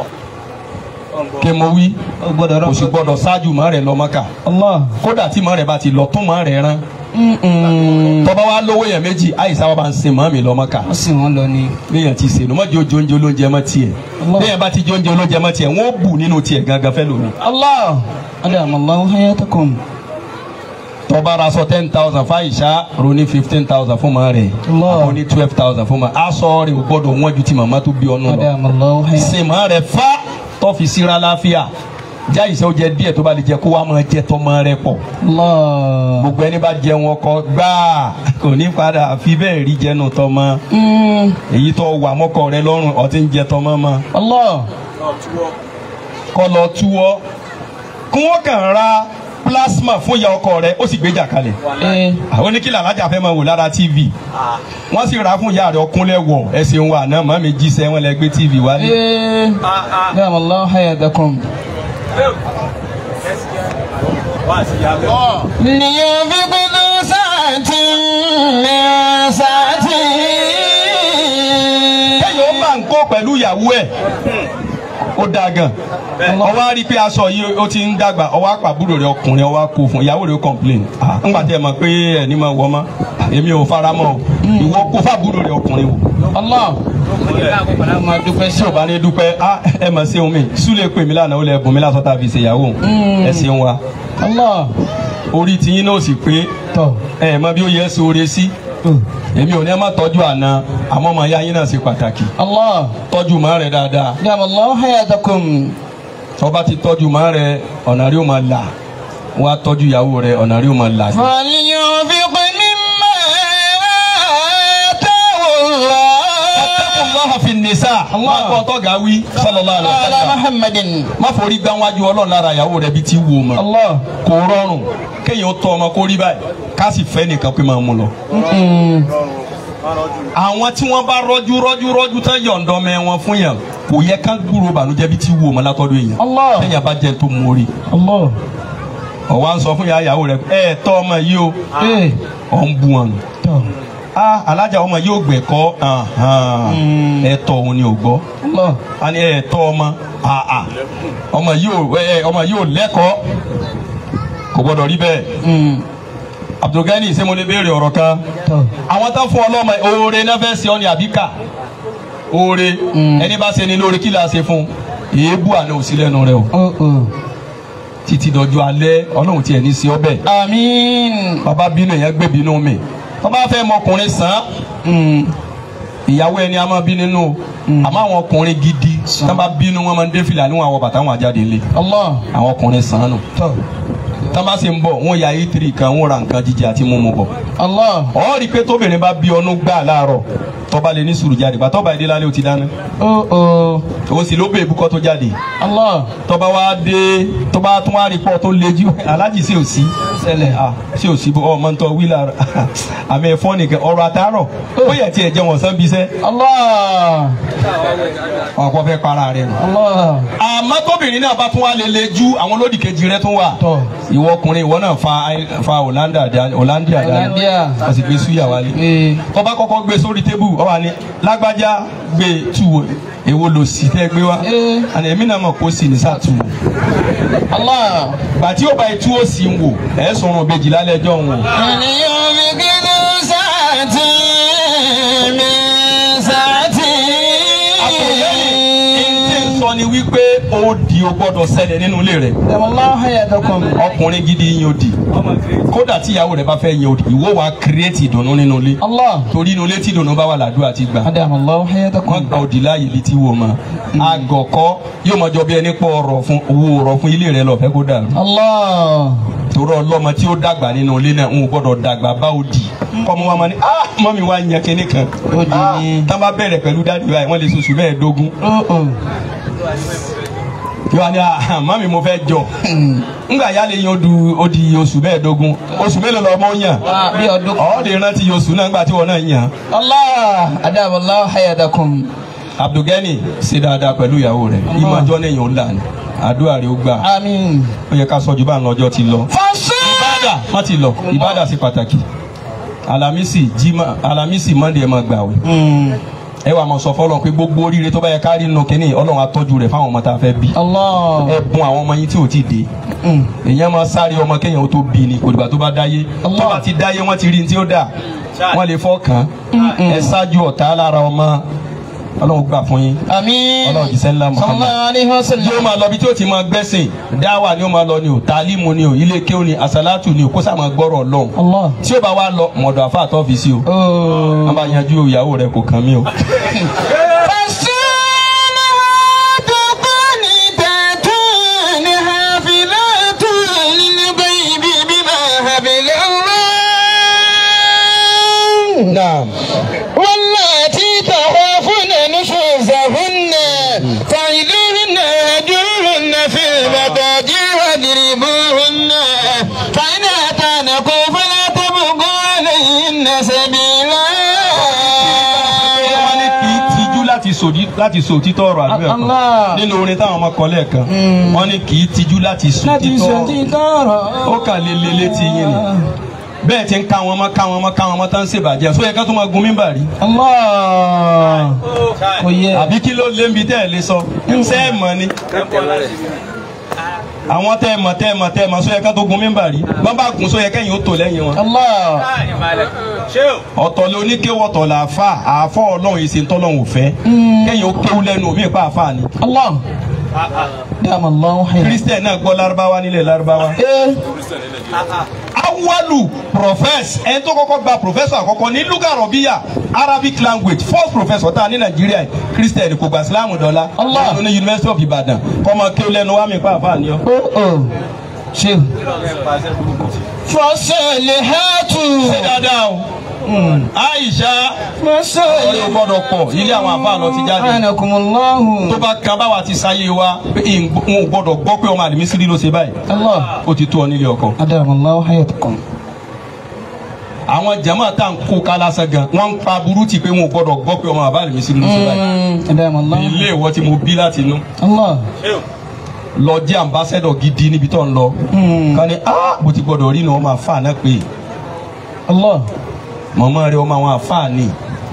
kí mo wí Ó gbọ́dọ̀ kò sì rọ́pò. gbọ́dọ̀ ṣáájú mọ́ rẹ̀ lọ mọ́ka Allah. kódà tí mọ́ rẹ̀ bá ti lọ tún mọ́ rẹ̀ rán Mm-mm. tọ́ba wa lówó yẹn méjì àyíṣà wa bá ń sin mọ́ mi lọ mọ́ka Wọ́n sì wọ́n lọ ni. léèyàn ti sèlú mọ́ jẹ́ ojú oúnjẹ olóúnjẹ mọ́ tiẹ̀ Allah. léèyàn bá ti jẹ́ oúnjẹ olóúnjẹ mọ́ tiẹ̀ wọ́n bù nínú tiẹ̀ gangan fẹ́ lómi. Allah. Adamallahu hayatakum. tọ́ba ra aṣọ ten thousand fáyìṣà ronú fifteen thousand fún mọ́ rẹ̀ Allah. àbọ̀ ní twelve thousand fún mọ́ aṣọ rẹ̀ ò gbọ́dọ̀ wọ́n ju ti màmá tó bí ọ̀nù lọ. Adamallahu hayatakum. sin mọ́ rẹ̀ fa tó fi síra láfíà já ìṣe ó jẹ díẹ̀ tó bá lè jẹ kó wá máa jẹ tọmọ rẹ̀ pọ̀ Allah. gbogbo ẹni bá jẹ wọn kọ gbáà kò ní padà fi bẹ́ẹ̀ rí jẹnu tọmọ Mm. èyí tó wà mọ́kọ rẹ lọ́rùn ọtí ń jẹ tọmọ mọ́ Allah. kọ́ lọ túwọ́ kí wọ́n kàn ra plasma fún ìyá ọkọ rẹ ó sì gbéjà kalẹ̀ Eh. àwọn oníkìlà alájà fẹ́ máa wò lára tv wọ́n sì rà fún ìyá rẹ ọkúnlẹ̀ wọ̀ ẹ̀sìn wa àná mọ́ mi jíṣẹ́ wọn lẹ gbé tv wálé. Eh. Adamallahu hayatakum. لينفق ذو سعة من سعته kéèyàn ó bá ń kó pẹ̀lú ìyàwó ẹ̀ ó dáa gan ọwọ́ á rí i pé aṣọ yìí ó ti ń dàgbà ọwọ́ àpàbúrò rẹ̀ ọkùnrin ọwọ́ á kó fún ìyàwó rẹ̀ ó complain Ah, ńgbà tí ẹ mọ̀ pé ẹ̀ ní máa wọ ọmọ èmi ò fara mọ́ o ìwọ kó fàbúrò rẹ̀ ọkùnrin o Allah. Ọmọ dúpẹ́ sí tí o bá ní dúpẹ́ ah, ẹ mọ̀ ṣeun mi súlẹ̀ pè mí lánàá ó lẹ bùn mí lásán tá a fi ṣèyàwó ẹ ṣeun wa Allah. orí tiyín náà sì pé Tọ́. ẹ mọ bí ó yẹ sóore sí èmi ò ní ẹ má tọ́jú àná àmọ́ ọmọ ya yín náà ṣe pàtàkì Allah. tọ́jú mọ́ rẹ̀ dáadáa Adamallahu hayatakum. tọ́ba ti tọ́jú mọ́ rẹ̀ ọ̀nà rí ó máa là wọ́n á tọ́jú ìyàwó rẹ̀ ọ̀nà rí ó máa là. فلينفق مما آتاه الله Allah fi nisa Allah kọ́ tọ́gà wí sallallahu alaihi Ala wasallam Muhammadin. má forí gbáwájú ọlọ́run lára ìyàwó rẹ̀ bí ti wù ọ́ mọ́ Allah. kò rọrùn kéèyàn tọ́ ọmọ kó rí báyìí ká sì fẹ́ nìkan pé máa mú lọ. Mm-mm. àwọn tí wọ́n bá rọ́jú rọ́jú rọ́jú tán yọ̀ǹdọ́ mẹ́ wọn fún yàn kò yẹ ká gbúrò bànújẹ́ bí ti wù ọ́ mọ́ látọ́dún èèyàn Allah. téèyàn bá jẹ́ tó mórí Allah. ọ̀wá ń sọ fún ìyá ìyàwó rẹ̀ ẹ̀ tọ́ ọmọ yìí o Eh. ọ̀ ń bu wọn. Tọ́. ah alájà ọmọ yóò gbẹ̀kọ́ Mm. ẹ̀tọ́ òun ni ò gbọ́ Allah. a ní ẹ̀tọ́ ọmọ ah ah ọmọ yóò ẹ ọmọ yóò lẹ́kọ̀ọ́ kò gbọ́dọ̀ rí bẹ́ẹ̀ Mm. Abdulgani ṣé mo lè béèrè ọ̀rọ̀ kan Tọ́. àwọn tán fún ọlọ́mọ oore náà fẹ́ ṣe ọ́ ní àbíkà oore Mm. ẹni bá ṣe ni lóore kí la ṣe fún èébú àná òsì lẹ́nu rẹ o Oh oh. títí dọjọ́ alẹ́ ọlọ́run tiẹ̀ ní sí ọbẹ̀ Àmín. bàbá bínú èèyàn gbé bínú mi bàbá fẹ́ mọkùnrin sàn án Mm. ìyàwó ẹni a máa bí nínú o àmọ́ àwọn ọkùnrin gidi tí wọ́n bá bínú wọn máa ń dé fìlà níwọ̀n àwọn bàtà wọn àjáde ńlẹ̀ Allah. àwọn ọkùnrin sàn án nù Tọ́. tí wọ́n bá sì ń bọ̀ wọ́n ya itiri kan wọ́n ra nǹkan jíjẹ àti mímu bọ̀ Allah. ọ̀ rí i pé tóbìnrin bá bí ọnú gbà láàárọ̀ tọ́ba lè ní sùúrù jáde gbà tọ́ba ìdí lálẹ́ ò ti dáná Oh oh. òun sì ló bẹ ìbúkọ́ tó jáde Allah. tọ́ba wa dé tọ́ba tún wá rí pọ́ tó lejú alájì sí òsì Ṣẹlẹ̀. ah sí òsì bó ọmọ ntọ́ wíìlà àmì ẹ̀fọ́ nìkan ọ̀rọ̀ àtàrọ̀ ó yẹ tiẹ̀ jẹ́ wọ̀n sán bisẹ́ Allah. ọ̀pọ̀ fẹ́ para rẹ̀ nù. Allah. àmọ́ tóbìnrin náà bá tún wá lè lejú àwọn olódì kejì rẹ̀ tún wà Tọ́. ìwọ ọkùnrin ìwọ náà fa fa Hollandia dání Hollandia dání Hollandia. wọ́n sì gbé súyà wálé Eh. tọ́ba kọ́kọ́ gbé sórí tébù ọ wà ní lágbájá gbé tu èwo lò sí tẹ́ gbé wá Eh. àná èmi náà mọ̀ kó sì ní sàtú Allah. gbàtí ó bá itú ó sì ń wò ẹ̀ sọ̀rọ̀ bèjì lálẹ́ ẹjọ́ ń wò. فلينفق ذو سعة من سعته àtòlẹ́yìn sọ ni wípé ó di o gbọ́dọ̀ ṣẹlẹ̀ nínú ilé rẹ̀ Adamallahu hayatakum. ọkùnrin gidi yín ó di kódà tí ìyàwó rẹ̀ bá fẹ́ yín ó di ìwọ wa kírẹ́tì ìdùnnú nínú ilé Allah. torí inú ilé tí ìdùnnú bá wà làdúrà ti gbà Adamallahu wọ́n hayatakum. gba òdì láàyè ibi tí wò ma àgọ̀kọ́ yóò máa jọ bí ẹni pọ̀ ọ̀rọ̀ fún owó ọ̀rọ̀ fún ilé rẹ̀ lọ́fẹ́ kó dàrú Allah. torí ọlọ́mọ tí ó dàgbà nínú ilé náà ń gbọ́dọ̀ dàgbà bá òdì kọ́mọ wa máa ní ah mọ́mi wa ń yan kinní kan Ó di ní. tá a bá bẹ̀rẹ̀ pẹ̀lú dáàdì báyìí wọ́n lè sọ̀sù mẹ́ẹ̀ẹ́dógún Oh oh. yóò wá ní ah mami mo fẹ́ jọ ngbà yálé yín ó du ó di oṣù mẹ́ẹ̀ẹ́dógún oṣù mélòó lọ ọmọ yàn Ah, bí ọdún. ọ̀ de rántí oṣù náà ngbà tí wọn náà yàn. Allah adamallahu hayadakum. Abdulgani ṣe dáadáa pẹ̀lú ìyàwó rẹ̀ ìmọ̀jọ́ lẹ́yìn ó là ní àdúrà rẹ̀ ó gbà Àmín. ó yẹ ká sọ ju bá ń lọ́jọ́ ti lọ. Fọ́sùn. ìbádà wọ́n ti lọ ìbádà sí pàtàkì alamisi jimá alamisi mọ́ndé ẹ̀ máa gbà wẹ̀ ẹ wà máa sọ fọlọ́n pé gbogbo oríire tó bá yẹ ká rí nínú kínní ọlọ́run á tọ́jú rẹ̀ fáwọn ọmọ tá a fẹ́ bí Allah. ẹ bùn àwọn ọmọ yín tí ò tí ì dé Mm. èèyàn máa sáré ọmọ kéèyàn ó tó bí ni kò dìgbà tó bá dáyé Allah. tó bá ti dáyé wọ́n ti rí ní tí ó dà wọ́n lè fọ́ kàn án ẹ ṣáájú ọ̀tá lára ọmọ ọlọ́run gbà fún yín Àmín. ọlọ́run jíṣẹ́ ńlá Muhammad Sallallahu alaihi wasallam. yóò máa lọ bí tí ó ti máa gbẹ́sìn dáwà ni ó máa lọ ni o tàlímù ni o ilé kéwù ni àsálàtù ni o kó sáà máa gbọ́rọ̀ ọlọ́run Allah. tí ó bá wá lọ mọ̀dọ̀ àfa àtọ́fíìsì o Oh. wọ́n bá yanjú ìyàwó rẹ̀ kò kàn mí o. فالصالحات قانتات حافظات للغيب بما حفظ الله naam. واللاتي تخافون نشوزهن فعلوهن هجرهن في المضاجع واضربوهن فإن أتانكم فلا تبغوا عليهن سبيلا wọ́n ní kì í tijú láti sòdí láti sọ òtítọ́ ọ̀rọ̀ àdúrà kan Allah. nínú orin táwọn ọmọ kọ lẹ́ẹ̀kan wọ́n ní kì í tijú láti sọ Láti òtítọ́ sọ ọ̀rọ̀ títọ́rọ̀. ó kà lé lé létí yín ni bẹ́ẹ̀ ti ń ká wọn mọ́ ká wọn mọ́ ká wọn mọ́ tán ń ṣèbàjẹ́ sóyẹ ká tó máa gun mímbà rí Allah. Kò yẹ. àbí kí ló lé ń bi tẹ́ ẹ̀ lé sọ ṣé ẹ mọ̀ ni àwọn tẹ́ ẹ mọ̀ tẹ́ ẹ mọ̀ tẹ́ ẹ mọ̀ sóyẹ ká tó gun mímbà rí bọ́n bá gun sóyẹ kẹ́yìn ó tò lẹ́yìn wọn Allah. ọ̀tọ̀ lé oníkéwọ́ ọ̀tọ̀ là àfà àfọ́ ọlọ́run èsì ńtọ́lọ́run ò fẹ́ kẹ́yìn ó kéwú lẹ́nu omi ìpa àfà ni Allah. Dama Allahu hayya. kírísítẹ̀ náà gbọ́ lárúbáwá nílẹ̀ lárúbáwá. Eh. awalu profess ẹni tó kọ́kọ́ gba professor àkọ́kọ́ ní luga rọ̀bíyà arabic language first professor tá a ní nàìjíríà yìí kírísítẹ̀ kò gba islam dọ́là Allah. ọ̀nà ní university of ibadan kọ́mọ kéwú lẹ́nu wá mi pa àfà ni ọ́. Oh oh. Ṣé. Fasalihatu. ṣé dáadáa o aisha ọ̀rẹ́ ò Fasalihatu. gbọ́dọ̀ pọ̀ ilé àwọn àfà lọ ti jáde. Anakumullahu. tó bá kan báwa ti sáyé wa pé n ò gbọ́dọ̀ gbọ́ pé ọmọ àdìmísírì ló ṣe báyìí Allah. ó ti tó ọ nílé ọkọ. Adama Allahu hayatakum. àwọn jama tá à ń kó kálásán gan wọn ń pa burú ti pé wọn ò gbọ́dọ̀ gbọ́ pé ọmọ àbá àdìmísírì ló ṣe báyìí. Mm. Adama Allahu. ilé ìwọ tí mo bí láti inú Allah. lọ jẹ́ ambassador gidi níbi tó ń lọ. Mm. ká ní ah mo ti gbọ́dọ̀ rí ni wọ́n máa fà náà pé Allah. mọ̀mọ́ rẹ ọmọ àwọn àfà ni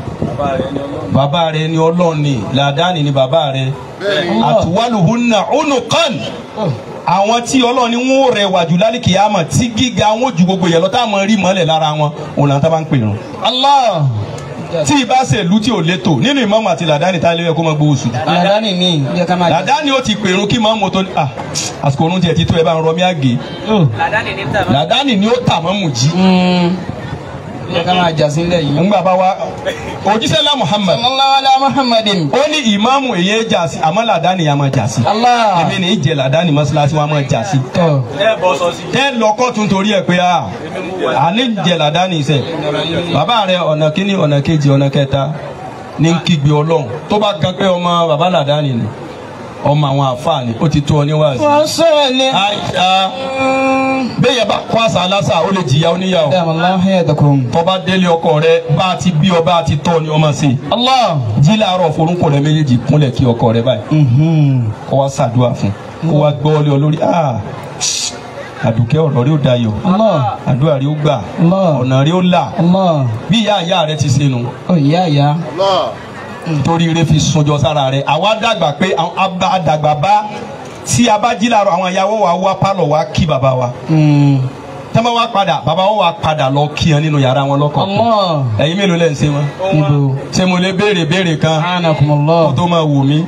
bàbá rẹ ni ọlọ́run ni làdáni ni bàbá rẹ àtúwálùhùnà unuqan àwọn tí ọlọ́run ni wọ́n rẹwà jù lálẹ́ kìyàmọ̀ tí gíga wọn ju gbogbo yẹn lọ tá a mọ̀ rí mọ́lẹ̀ lára wọn òun làwọn tá a bá ń pè rún. Allah. tí ibà ṣe ìlú tí ò létò nínú ìmọ̀ọ́mọ̀ àti làdáni tá a lè yẹ kó máa gbowó sùn. Ladani ni. Yẹ ká máa jẹ. làdáni ó ti pèrún kí mọ́ọ́mọ̀ tó ní à àsìkò orun tiẹ̀ ti tó ẹ bá ń rọmí àgé Oh. làdáni ni ó tà mọ́mù jí. Mm. Yẹ ká máa jà sílẹ̀ yìí. ńgbà bá wa òjíṣẹ́lá Muhammad Sallallahu ala Muhammadin. ó ní ìmáàmù èyí jà sí àmọ́ làdáni yà máa jà sí. Allah. èmi ní í jẹ làdáni mọ́ṣáláṣí wa máa jà sí. Tọ́. tẹ́ lọ kọ́tún torí ẹ̀ pé a àní jẹ làdáni iṣẹ́ bàbá rẹ ọ̀nà kínní ọ̀nà kejì ọ̀nà kẹta ní ń kígbe ọlọ́run tó bá kan pé ọmọ bàbá làdáni ni ọmọ àwọn àfáà ni ó ti tó ọ níwájú. Fasalihatu. àìsà bẹ́ẹ̀ yẹn bá kọ́ àṣà aláṣà ó lè jìyà oníyàwó Adama Allahu hayatakum. tọ́ba délé ọkọ rẹ bá a ti bí ọ bá a ti tọ́ ni ọmọ sí Allah. jí làárọ̀ forúnkọ rẹ méjèèjì kúnlẹ̀ kí ọkọ rẹ báyìí Mhm. kó wá ṣàdúrà fún kó wá gbọ́ ọ lé ọ lórí ah àdùkẹ́ ọ̀rọ̀ rí ó dayọ̀ Allah. àdúrà rí ó gbà Allah. ọ̀nà rí ó là Allah. bí ìyá ìyá rẹ ti ṣe nu Oh ìyá ìyá. torí ire fi sunjọ sára rẹ àwa dàgbà pé àwọn abá dàgbà bá tí a bá jí làárọ̀ àwọn ìyàwó wa wá pálọ̀ wá kí bàbá wa Mm. tẹ́lẹ̀ wá padà bàbá wọn wá padà lọ kí ẹ nínú yàrá wọn lọ́kọ̀ Allah. ẹ̀yin mélòó lẹ́ ń ṣe wọn Ibo. ṣé mo lè béèrè béèrè kan kó Anakumullahu. tó máa wù mí.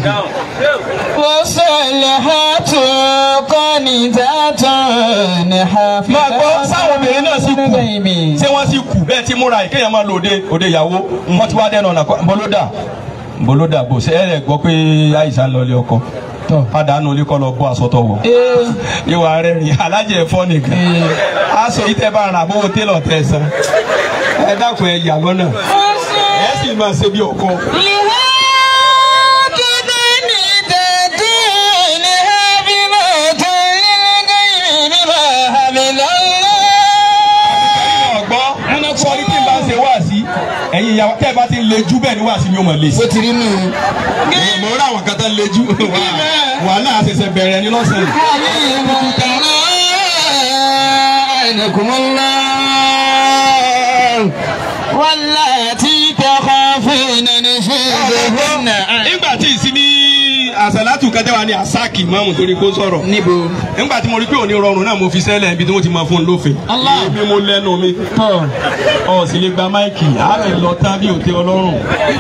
Fasalihatu qanitatun hafizatun. máa gbọ́ sáwọn obìnrin náà sì kù Ghaibi. ṣé wọ́n sì kù bẹ́ẹ̀ tí múra yìí kéèyàn máa lò òde òde ìyàwó wọ́n ti wá dẹ́nu ọ̀nà kan bọ́lódà bọ́lódà bò ṣe ẹ̀rẹ̀ gbọ́ pé àìsàn lọ ilé ọkọ Tọ́. padà nù ilé kọ́ lọ bọ́ aṣọ tó wọ̀ Ee. ìwà rẹ̀ rìn alájẹ ẹ̀fọ́ nìkan aṣọ yìí tẹ́ bá ra àbówó télọ̀ tẹ́ san ẹ dákun ẹ yà lọ́nà ẹ sì máa ṣe bí ọkọ. لهاتف ندتين ìyàwó tẹ́ ẹ bá ti ń lejú bẹ́ẹ̀ ni wàá sí mi ò mọ̀ lè sí. bó ti rí nù. mo rí àwọn kan tó ń lejú wàhálà àṣẹ̀ṣẹ̀ bẹ̀rẹ̀ ní lọ́sàn-án. عينكم الله واللاتي تخافين نشوزهن nígbà tí ìsí ní àṣàlátù kẹtẹ́wà ní àsáàkì mọ́mù torí kó sọ̀rọ̀. níbo. nígbà tí mo rí pé òní rọrùn náà mo fi sẹ́lẹ̀ ibi tí wọ́n ti máa fún un lófin. Allah. èmi mo lẹ́nu mi. tọ́ ọ̀ sì lè gba máìkì á lè lọ tán bí òtí ọlọ́run.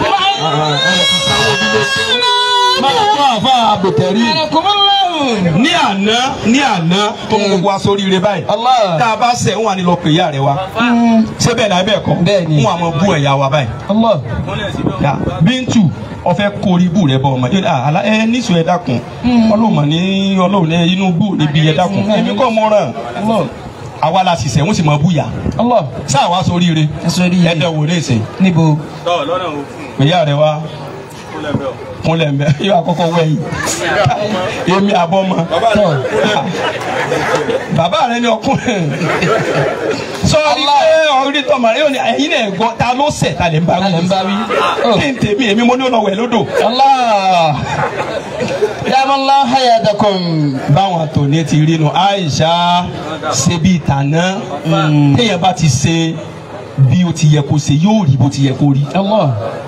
máa tó àfa àbòtẹ́rì. عينكم الله ní àná ní àná tó mú gbogbo aṣọ oríire báyìí. Allah. tá a bá sẹ̀ ń wà ní lọ pè ìyá rẹ wa. ṣé bẹ́ẹ̀ náà bẹ́ẹ̀ kọ́. Bẹ́ẹ̀ ni. ń wà mọ bú ẹ̀yà wa báyìí. الله Ya, bíntù ọfẹ kórí ibù rẹ bọ ọmọ yóò ah ala ẹ níṣu ẹ dákun ọlọ́mọ ní ọlọ́run ní inú bù níbi ẹ dákun èmi kọ́ mọ́ ràn الله àwa la sì sẹ́ wọ́n sì máa búyà الله sáà wá sóríire ẹ sóríire. ẹ dẹ̀ wò lè sè níbo. ìyá rẹ wá kúnlẹ̀ mbẹ́ yóò àkọ́kọ́ wẹ̀ yìí èmi àbọ̀ mọ́ tọ́ bàbá rẹ ni ọkùnrin sọ́ọ́rí pé ọ̀rí tọ́mọ rẹ yóò ní ẹ̀yin náà gbọ́ ta ló sẹ̀ ta lè ń bá Ta lè ń bá wí? kí n tèmi èmi mo ní ọ̀nà wẹ̀ lódò الله دام الله حياتكم báwọn àtòní ti rí nu Aisha ṣe bí ìtànà téèyàn bá ti ṣe bí o ti yẹ kó ṣe yóò rí bó ti yẹ kó rí الله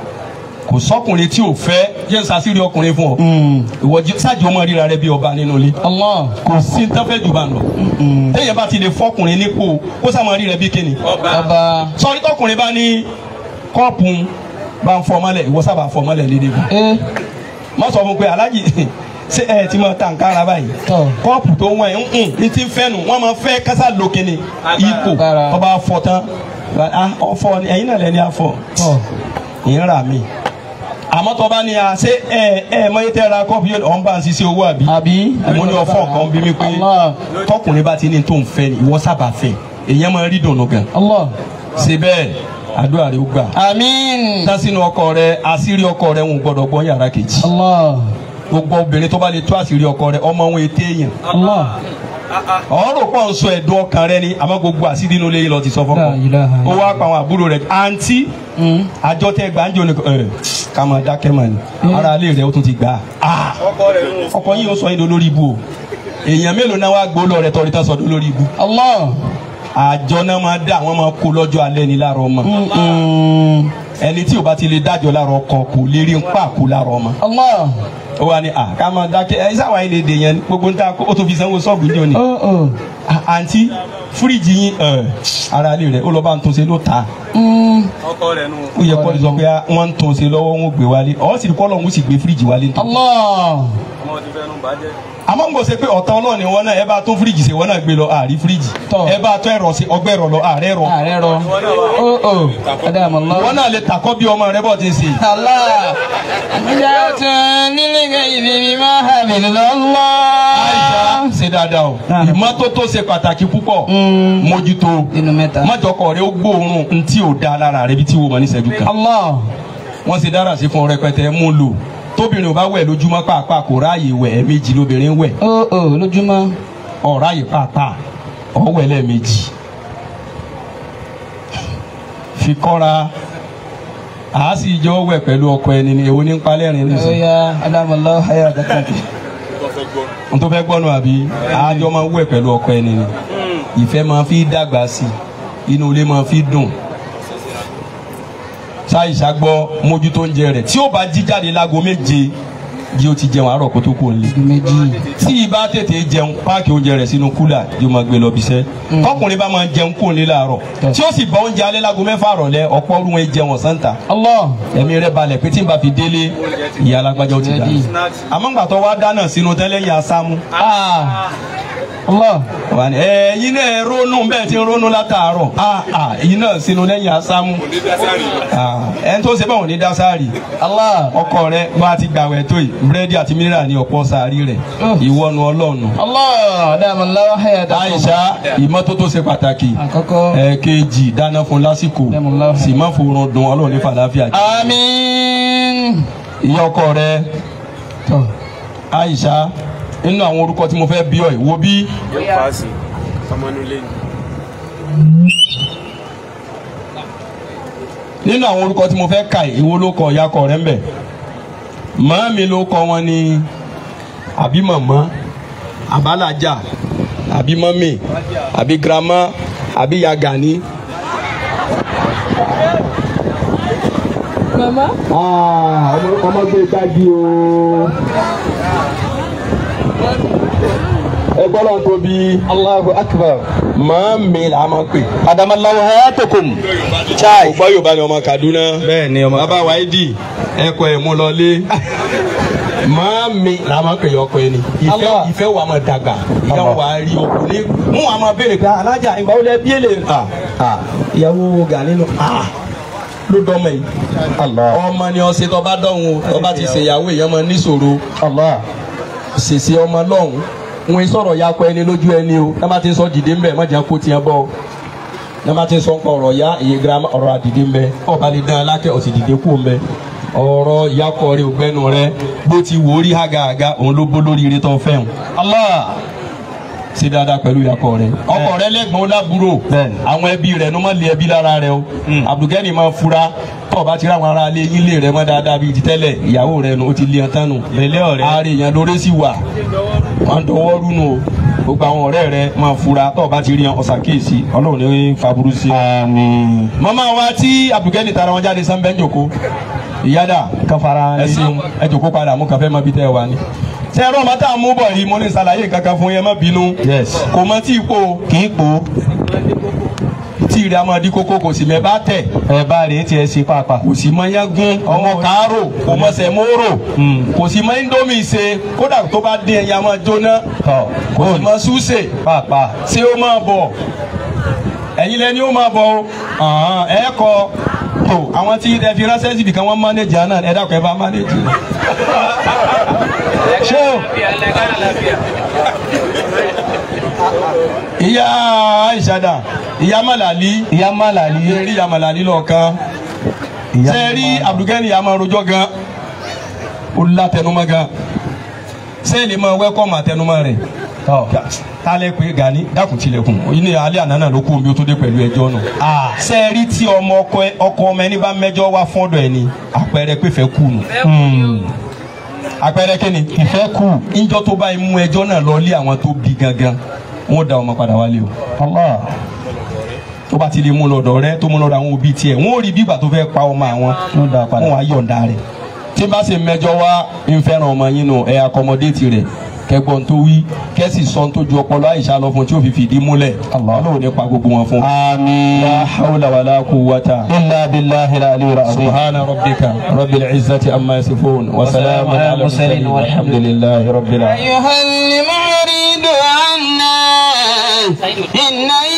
kò sọkùnrin tí ò fẹ́ jẹ́ sàṣírí ọkùnrin fún ọ ìwọ jẹ́- ṣáàjì ọmọ ríra rẹ bí ọba nínú ilé الله kò sí ní tẹ́fẹ́ jù bá ń lọ téèyàn bá ti lè fọkùnrin nípò kó sàmọ́ rí rẹ bí kíni bàbá sọrí tọkùnrin bá ní kọ́ọ̀pù bá ń fọ mọ́lẹ̀ ìwọ sábà fọ mọ́lẹ̀ lédè bù ẹ má sọ fún pé alájì ṣé ẹ ti máa ta nǹkan ara báyìí Tọ́. kọ́ọ̀pù tó wọ̀n ẹ̀ ń ní ti ń fẹ́ nu wọ́n máa fẹ́ kásá lókè ni ipò Agbára. ọba fọ tán ah, ọfọ ni ẹ̀yin náà lẹ́ni afọ tọ́ ìyẹn rà mí àmọ́ tó bá ní a ṣé ẹ ẹ mọ ètò ẹ̀ra kọ́ọ̀pù yóò ọ̀n bá ń ṣiṣẹ́ owó àbí àbí. mo ní ọfọ kan bí mi pé Allah. tọkùnrin bá ti ní tó ń fẹ́ ni ìwọ sábà fẹ́ èyàn máa rí dùnú gan Allah. ṣe bẹ́ẹ̀ àdúrà rẹ ó gbà àmín. tásínú ọkọ rẹ àṣírí ọkọ rẹ ń gbọ́dọ̀ gbọ́ yàrá kejì Allah. gbogbo obìnrin tó bá lè tó àṣírí ọkọ rẹ ọmọ wọn ètè èèyàn Allah. ọ̀rọ̀ pọ̀ ń sọ ẹ̀dùn ọkàn rẹ ni àmọ́ gbogbo àṣírí inú ilé yìí lọ ti sọ fọ́kọ La ilaha ó wá pa àwọn àbúrò rẹ àǹtí Mm. àjọ tẹ gbàǹjo ni ẹ ká máa dákẹ́ mọ̀ ni ara ilé rẹ ó tún ti gbà á ọkọ yìí ó sọ yín lórí ibu o èèyàn mélòó náà wá gbó lọ rẹ tọrí tán sọ lórí ibu Allah. àjọ náà máa dá àwọn máa kó lọ́jọ́ alẹ́ ní láàárọ̀ ọmọ Mm. ẹni tí ò bá ti lè dájọ́ láàárọ̀ ọkọ kò lè rí ń pa kó láàárọ̀ ọmọ Allah. ó wà ní à ká máa dákẹ́ ẹ sáwọn ilé èdè yẹn gbogbo ń ta ó tó fi sanwó sọ́ọ̀bù ní òní Oh oh. À- àǹtí fíríjì yín ẹ, ara ilé rẹ ó lọ bá ń tún ṣe ló ta Mm. ó yẹ kó lè sọ pé wọ́n ń tún ṣe lọ́wọ́ wọn ò gbé wálé ọ̀ sì kọ́ lọ́hún ó sì gbé fíríjì wálé tó. Allah. àmọ́ ń gbọ́ ṣe pé ọ̀tá ọlọ́ọ̀ni wọn náà ẹ bá tún fíríjì ṣe wọn náà gbé lọ àárí fíríjì Tọ́. ẹ bá tún ẹ̀rọ ṣe ọgbẹ́ ẹ̀rọ lọ àárẹ̀ ẹ̀rọ ààrẹ rọ. Oh oh. Adam Allah. wọn náà lè takọ́ bí ọmọ rẹ bọ̀ ti ń ṣe. Allah. Jatun lil ghaibi bima hafizalallah. Aisha ṣe dáadáa o Náà. ìmọ́tótó ṣe pàtàkì púpọ̀ Mm. mójútó Inú mẹ́ta. májọkọ rẹ ó gbóòórùn ntí ò da lára rẹ bí tí wò mọ ní ìṣẹ́jú kan Allah. wọ́n ṣe dára sí fún ọ rẹpẹtẹ mú lò tóbìnrin ò bá wẹ̀ lójúmọ́ pàápàá kò ráàyè wẹ̀ ẹ̀ẹ̀mejì lóbìnrin wẹ̀ Oh oh. Lójúmọ́. ọ̀ráàyè pàápàá ọ̀wẹ̀ lẹ́ẹ̀mejì fi kọ́ra àá sì jọ wẹ̀ pẹ̀lú ọkọ ẹni ni èwo ní ń palẹ́rìn ní Oh sùn ya. Adam Allah hayatakum. n tó fẹ́ gbọ́nu àbí àájọ máa ń wẹ̀ pẹ̀lú ọkọ ẹni ni ìfẹ́ máa fi dàgbà sí i inú ilé máa fi dùn ṣáìṣà gbọ́ mójútó oúnjẹ rẹ̀ tí ó bá jí jáde láago méje jí ó ti jẹun àárọ̀ kó tó kó lè Méjì. tí ibà tètè jẹun páàkì oúnjẹ rẹ̀ sínú kúlà yóò máa gbé lọ bíṣẹ́ tọkùnrin bá máa jẹun kó lè láàárọ̀ tí ó sì bá oúnjẹ alẹ́ láago mẹ́fà rọ̀lẹ́ ọ̀pọ̀ ọdún wọn jẹun ọ̀sán ta Allah. ẹ̀mí rẹ̀ balẹ̀ pé tí n bá fi délé ìyá alágbájá ó ti dà Ready. àmọ́ ńgbà tó wá dáná sínú tẹ́lẹ̀ yẹn asámú Ah. Allah. wà ní ẹ yín náà ronú bẹ́ẹ̀ ti ń ronú látàárọ̀ ah ah yín náà sínú lẹ́yìn asámú ah ẹni tó ṣe báwọn ní dásárì Allah. ọkọ rẹ bá ti gbàwẹ̀ tó yìí búrẹ́dì àti mínírà ní ọ̀pọ̀ sàárì rẹ̀ Oh. ìwọ́nu ọlọ́ọ̀nù Allah. Adam Allah hayatakum. Aisha ìmọ́tótó ṣe pàtàkì Àkọ́kọ́. ẹ̀ẹ̀kejì dáná fún lásìkò Alhamdulillah. sì má forun dun ọlọ́run ní fàlàáfíà jẹ́ Àmín. ìyá ọkọ rẹ Tọ́. Aisha nínú àwọn orúkọ tí mo fẹ́ bí ọ yìí wo bí paasi ọmọnulẹ ni. nínú àwọn orúkọ tí mo fẹ́ kà yìí, ìwo ló kọ ìyá kọ rẹ̀ ń bẹ̀ màámi ló kọ wọn ní àbí màmá àbálájà àbí mọ́mì àbí girama àbí yagani. Mama. ọmọ gbé gbági o. ẹ gbọ́dọ̀ tóbi Allahu Akbar màámi là á máa pè. Adamallahu hayatakum. Chai. ògbọ́ yorùbá ni ọmọ Kaduna. Bẹ́ẹ̀ ni ọmọ. bàbá wáídì ẹ̀kọ́ ẹ̀ mú lọlé. màámi là á máa pè ọkọ ẹni. ìfẹ́ Allah. ìfẹ́ wa máa dàgbà. ìyá wa rí ọkùnrin. mú wa máa béèrè pé alájà ìgbà wo lẹ bí èlé. ìyàwó Gani nù. ló dọ́mọ yìí. Allah. ọmọ ni ọsẹ tó bá dọ̀hún tó bá ti ṣèyàwó èèyàn máa níṣòro Allah. ṣèṣe ọmọ lọ́hùn wọn sọ̀rọ̀ ya kọ ẹni lójú ẹni o náà bá ti sọ dìde ńbẹ mọ̀jà kó tiẹ̀ bọ̀ náà bá ti sọ ń pa ọ̀rọ̀ ya iye girama ọ̀rọ̀ àdìde ńbẹ ọba lè dán alákẹ́ ọ̀sì dìde kú ńbẹ ọ̀rọ̀ yakọ̀ rẹ ògbẹ́nu rẹ bó ti wò ó rí hàgàhàgà òun ló bó lórí ire tó ń fẹ́hùn Allah. ṣe dáadáa pẹ̀lú yakọ̀ rẹ ọkọ rẹ lẹ́gbọ̀n ó lábúrò Bẹ́ẹ̀ni. àwọn ẹbí rẹ ló má lé ẹbí lára rẹ o Abdulgani máa fura tó o bá ti rí àwọn ará ilé ilé rẹ mọ́ dáadáa bíi ti tẹ́lẹ̀ ìyàwó rẹ nu ó ti lé ẹ tánu Lẹ́lẹ́ ọ̀rẹ́. ààrẹ èèyàn lórí sì wà wọn dọwọ́ rúnu o gbogbo àwọn ọ̀rẹ́ rẹ máa fura tó o bá ti rí wọn ọ̀sàkíyèsí ọlọ́run ní faburú sí i. Àmín. màmá wa tí Abdulgani tara wọn jáde sanbẹ́ ń jòkó ìyáda Káfara ẹ ṣeun ẹ jòkó padà mú kàfẹ́ mọ́ bí tẹ́ ẹ wà ní. ṣé ẹ̀rọ ọmọ tá a mú bọ̀ yìí mo ní ṣàlàyé kankan fún yẹn má bínú Yes. kò mọ tí ipò Kì í po. tí ìrẹ́ àmọ́ di kókó kò sì mẹ́ bá tẹ̀ Ẹ bá rèé tiẹ̀ ṣe pàápàá. kò sì mọ yángún ọmọ kàárò kò mọ sẹ̀mórò Mm. kò sì mọ indomie ṣe kódà tó bá dín ẹyin a máa jóná Tọ́. kò sì mọ súṣe Pàápàá. ṣé ó máa bọ̀ ẹ̀yin lẹni ó máa bọ̀ o Àhán, ẹ kọ tó àwọn tí ẹ fi ránṣẹ́ síbi kan wọ́n mánéjì àná ẹ dákun ẹ bá mánéjì. ṣé o ìyá àìsàdà ìyá màlàlí Ìyá Málàlí. ìyá rí ìyá màlàlí lọ́ọ̀kan Ìyá ṣe rí Abdulgani yà máa rojọ́ gan ó látẹnumọ́ gan ṣé lè máa wẹ́kọ̀mù àtẹnumọ́ rẹ̀ Tọ́. tálẹ̀ pé Gani dákun tilẹ̀kùn ní alẹ́ àná náà ló kú omi ó tó dé pẹ̀lú ẹjọ́ náà Ah. ṣe rí tí ọmọ ọkọ ẹ- ọkọ ọmọ ẹni bá mẹ́jọ wá fọ́dọ̀ ẹni àpẹẹrẹ pé fẹ́ kú nù Hmm. àpẹẹrẹ kí ni Ìfẹ́ kù. ìjọ tó bá mú ẹjọ́ náà lọ lé àwọn tó bí gangan wọn ò da ọmọ padà wálé o Allah. tó bá ti lè mú lọ́dọ̀ rẹ̀ tó mú lọ́dọ̀ àwọn òbí tiẹ̀ wọn ò rí bí ìgbà tó fẹ́ pa ọmọ àwọn Wọ́n dá a padà. wọn wá yọ̀ǹda rẹ̀ tí bá ṣe mẹ́jọ wá ń fẹ́ràn ọmọ yín nù ẹ̀ akọmọdéètì rẹ̀ kẹgbọ́n tó wí kẹ́sì sọ tó ju ọpọlọ àyíṣà lọ fún tí ó fi fìdí múlẹ̀ Ọlọ́run ní pa gbogbo wọn fún. Àmín. la hawla wala quwwata. Illa billahi al-aliyyil azim. سبحان ربك رب العزة عما يصفون وسلام على المرسلين والحمد لله رب العالمين أيها المعرض عنا إن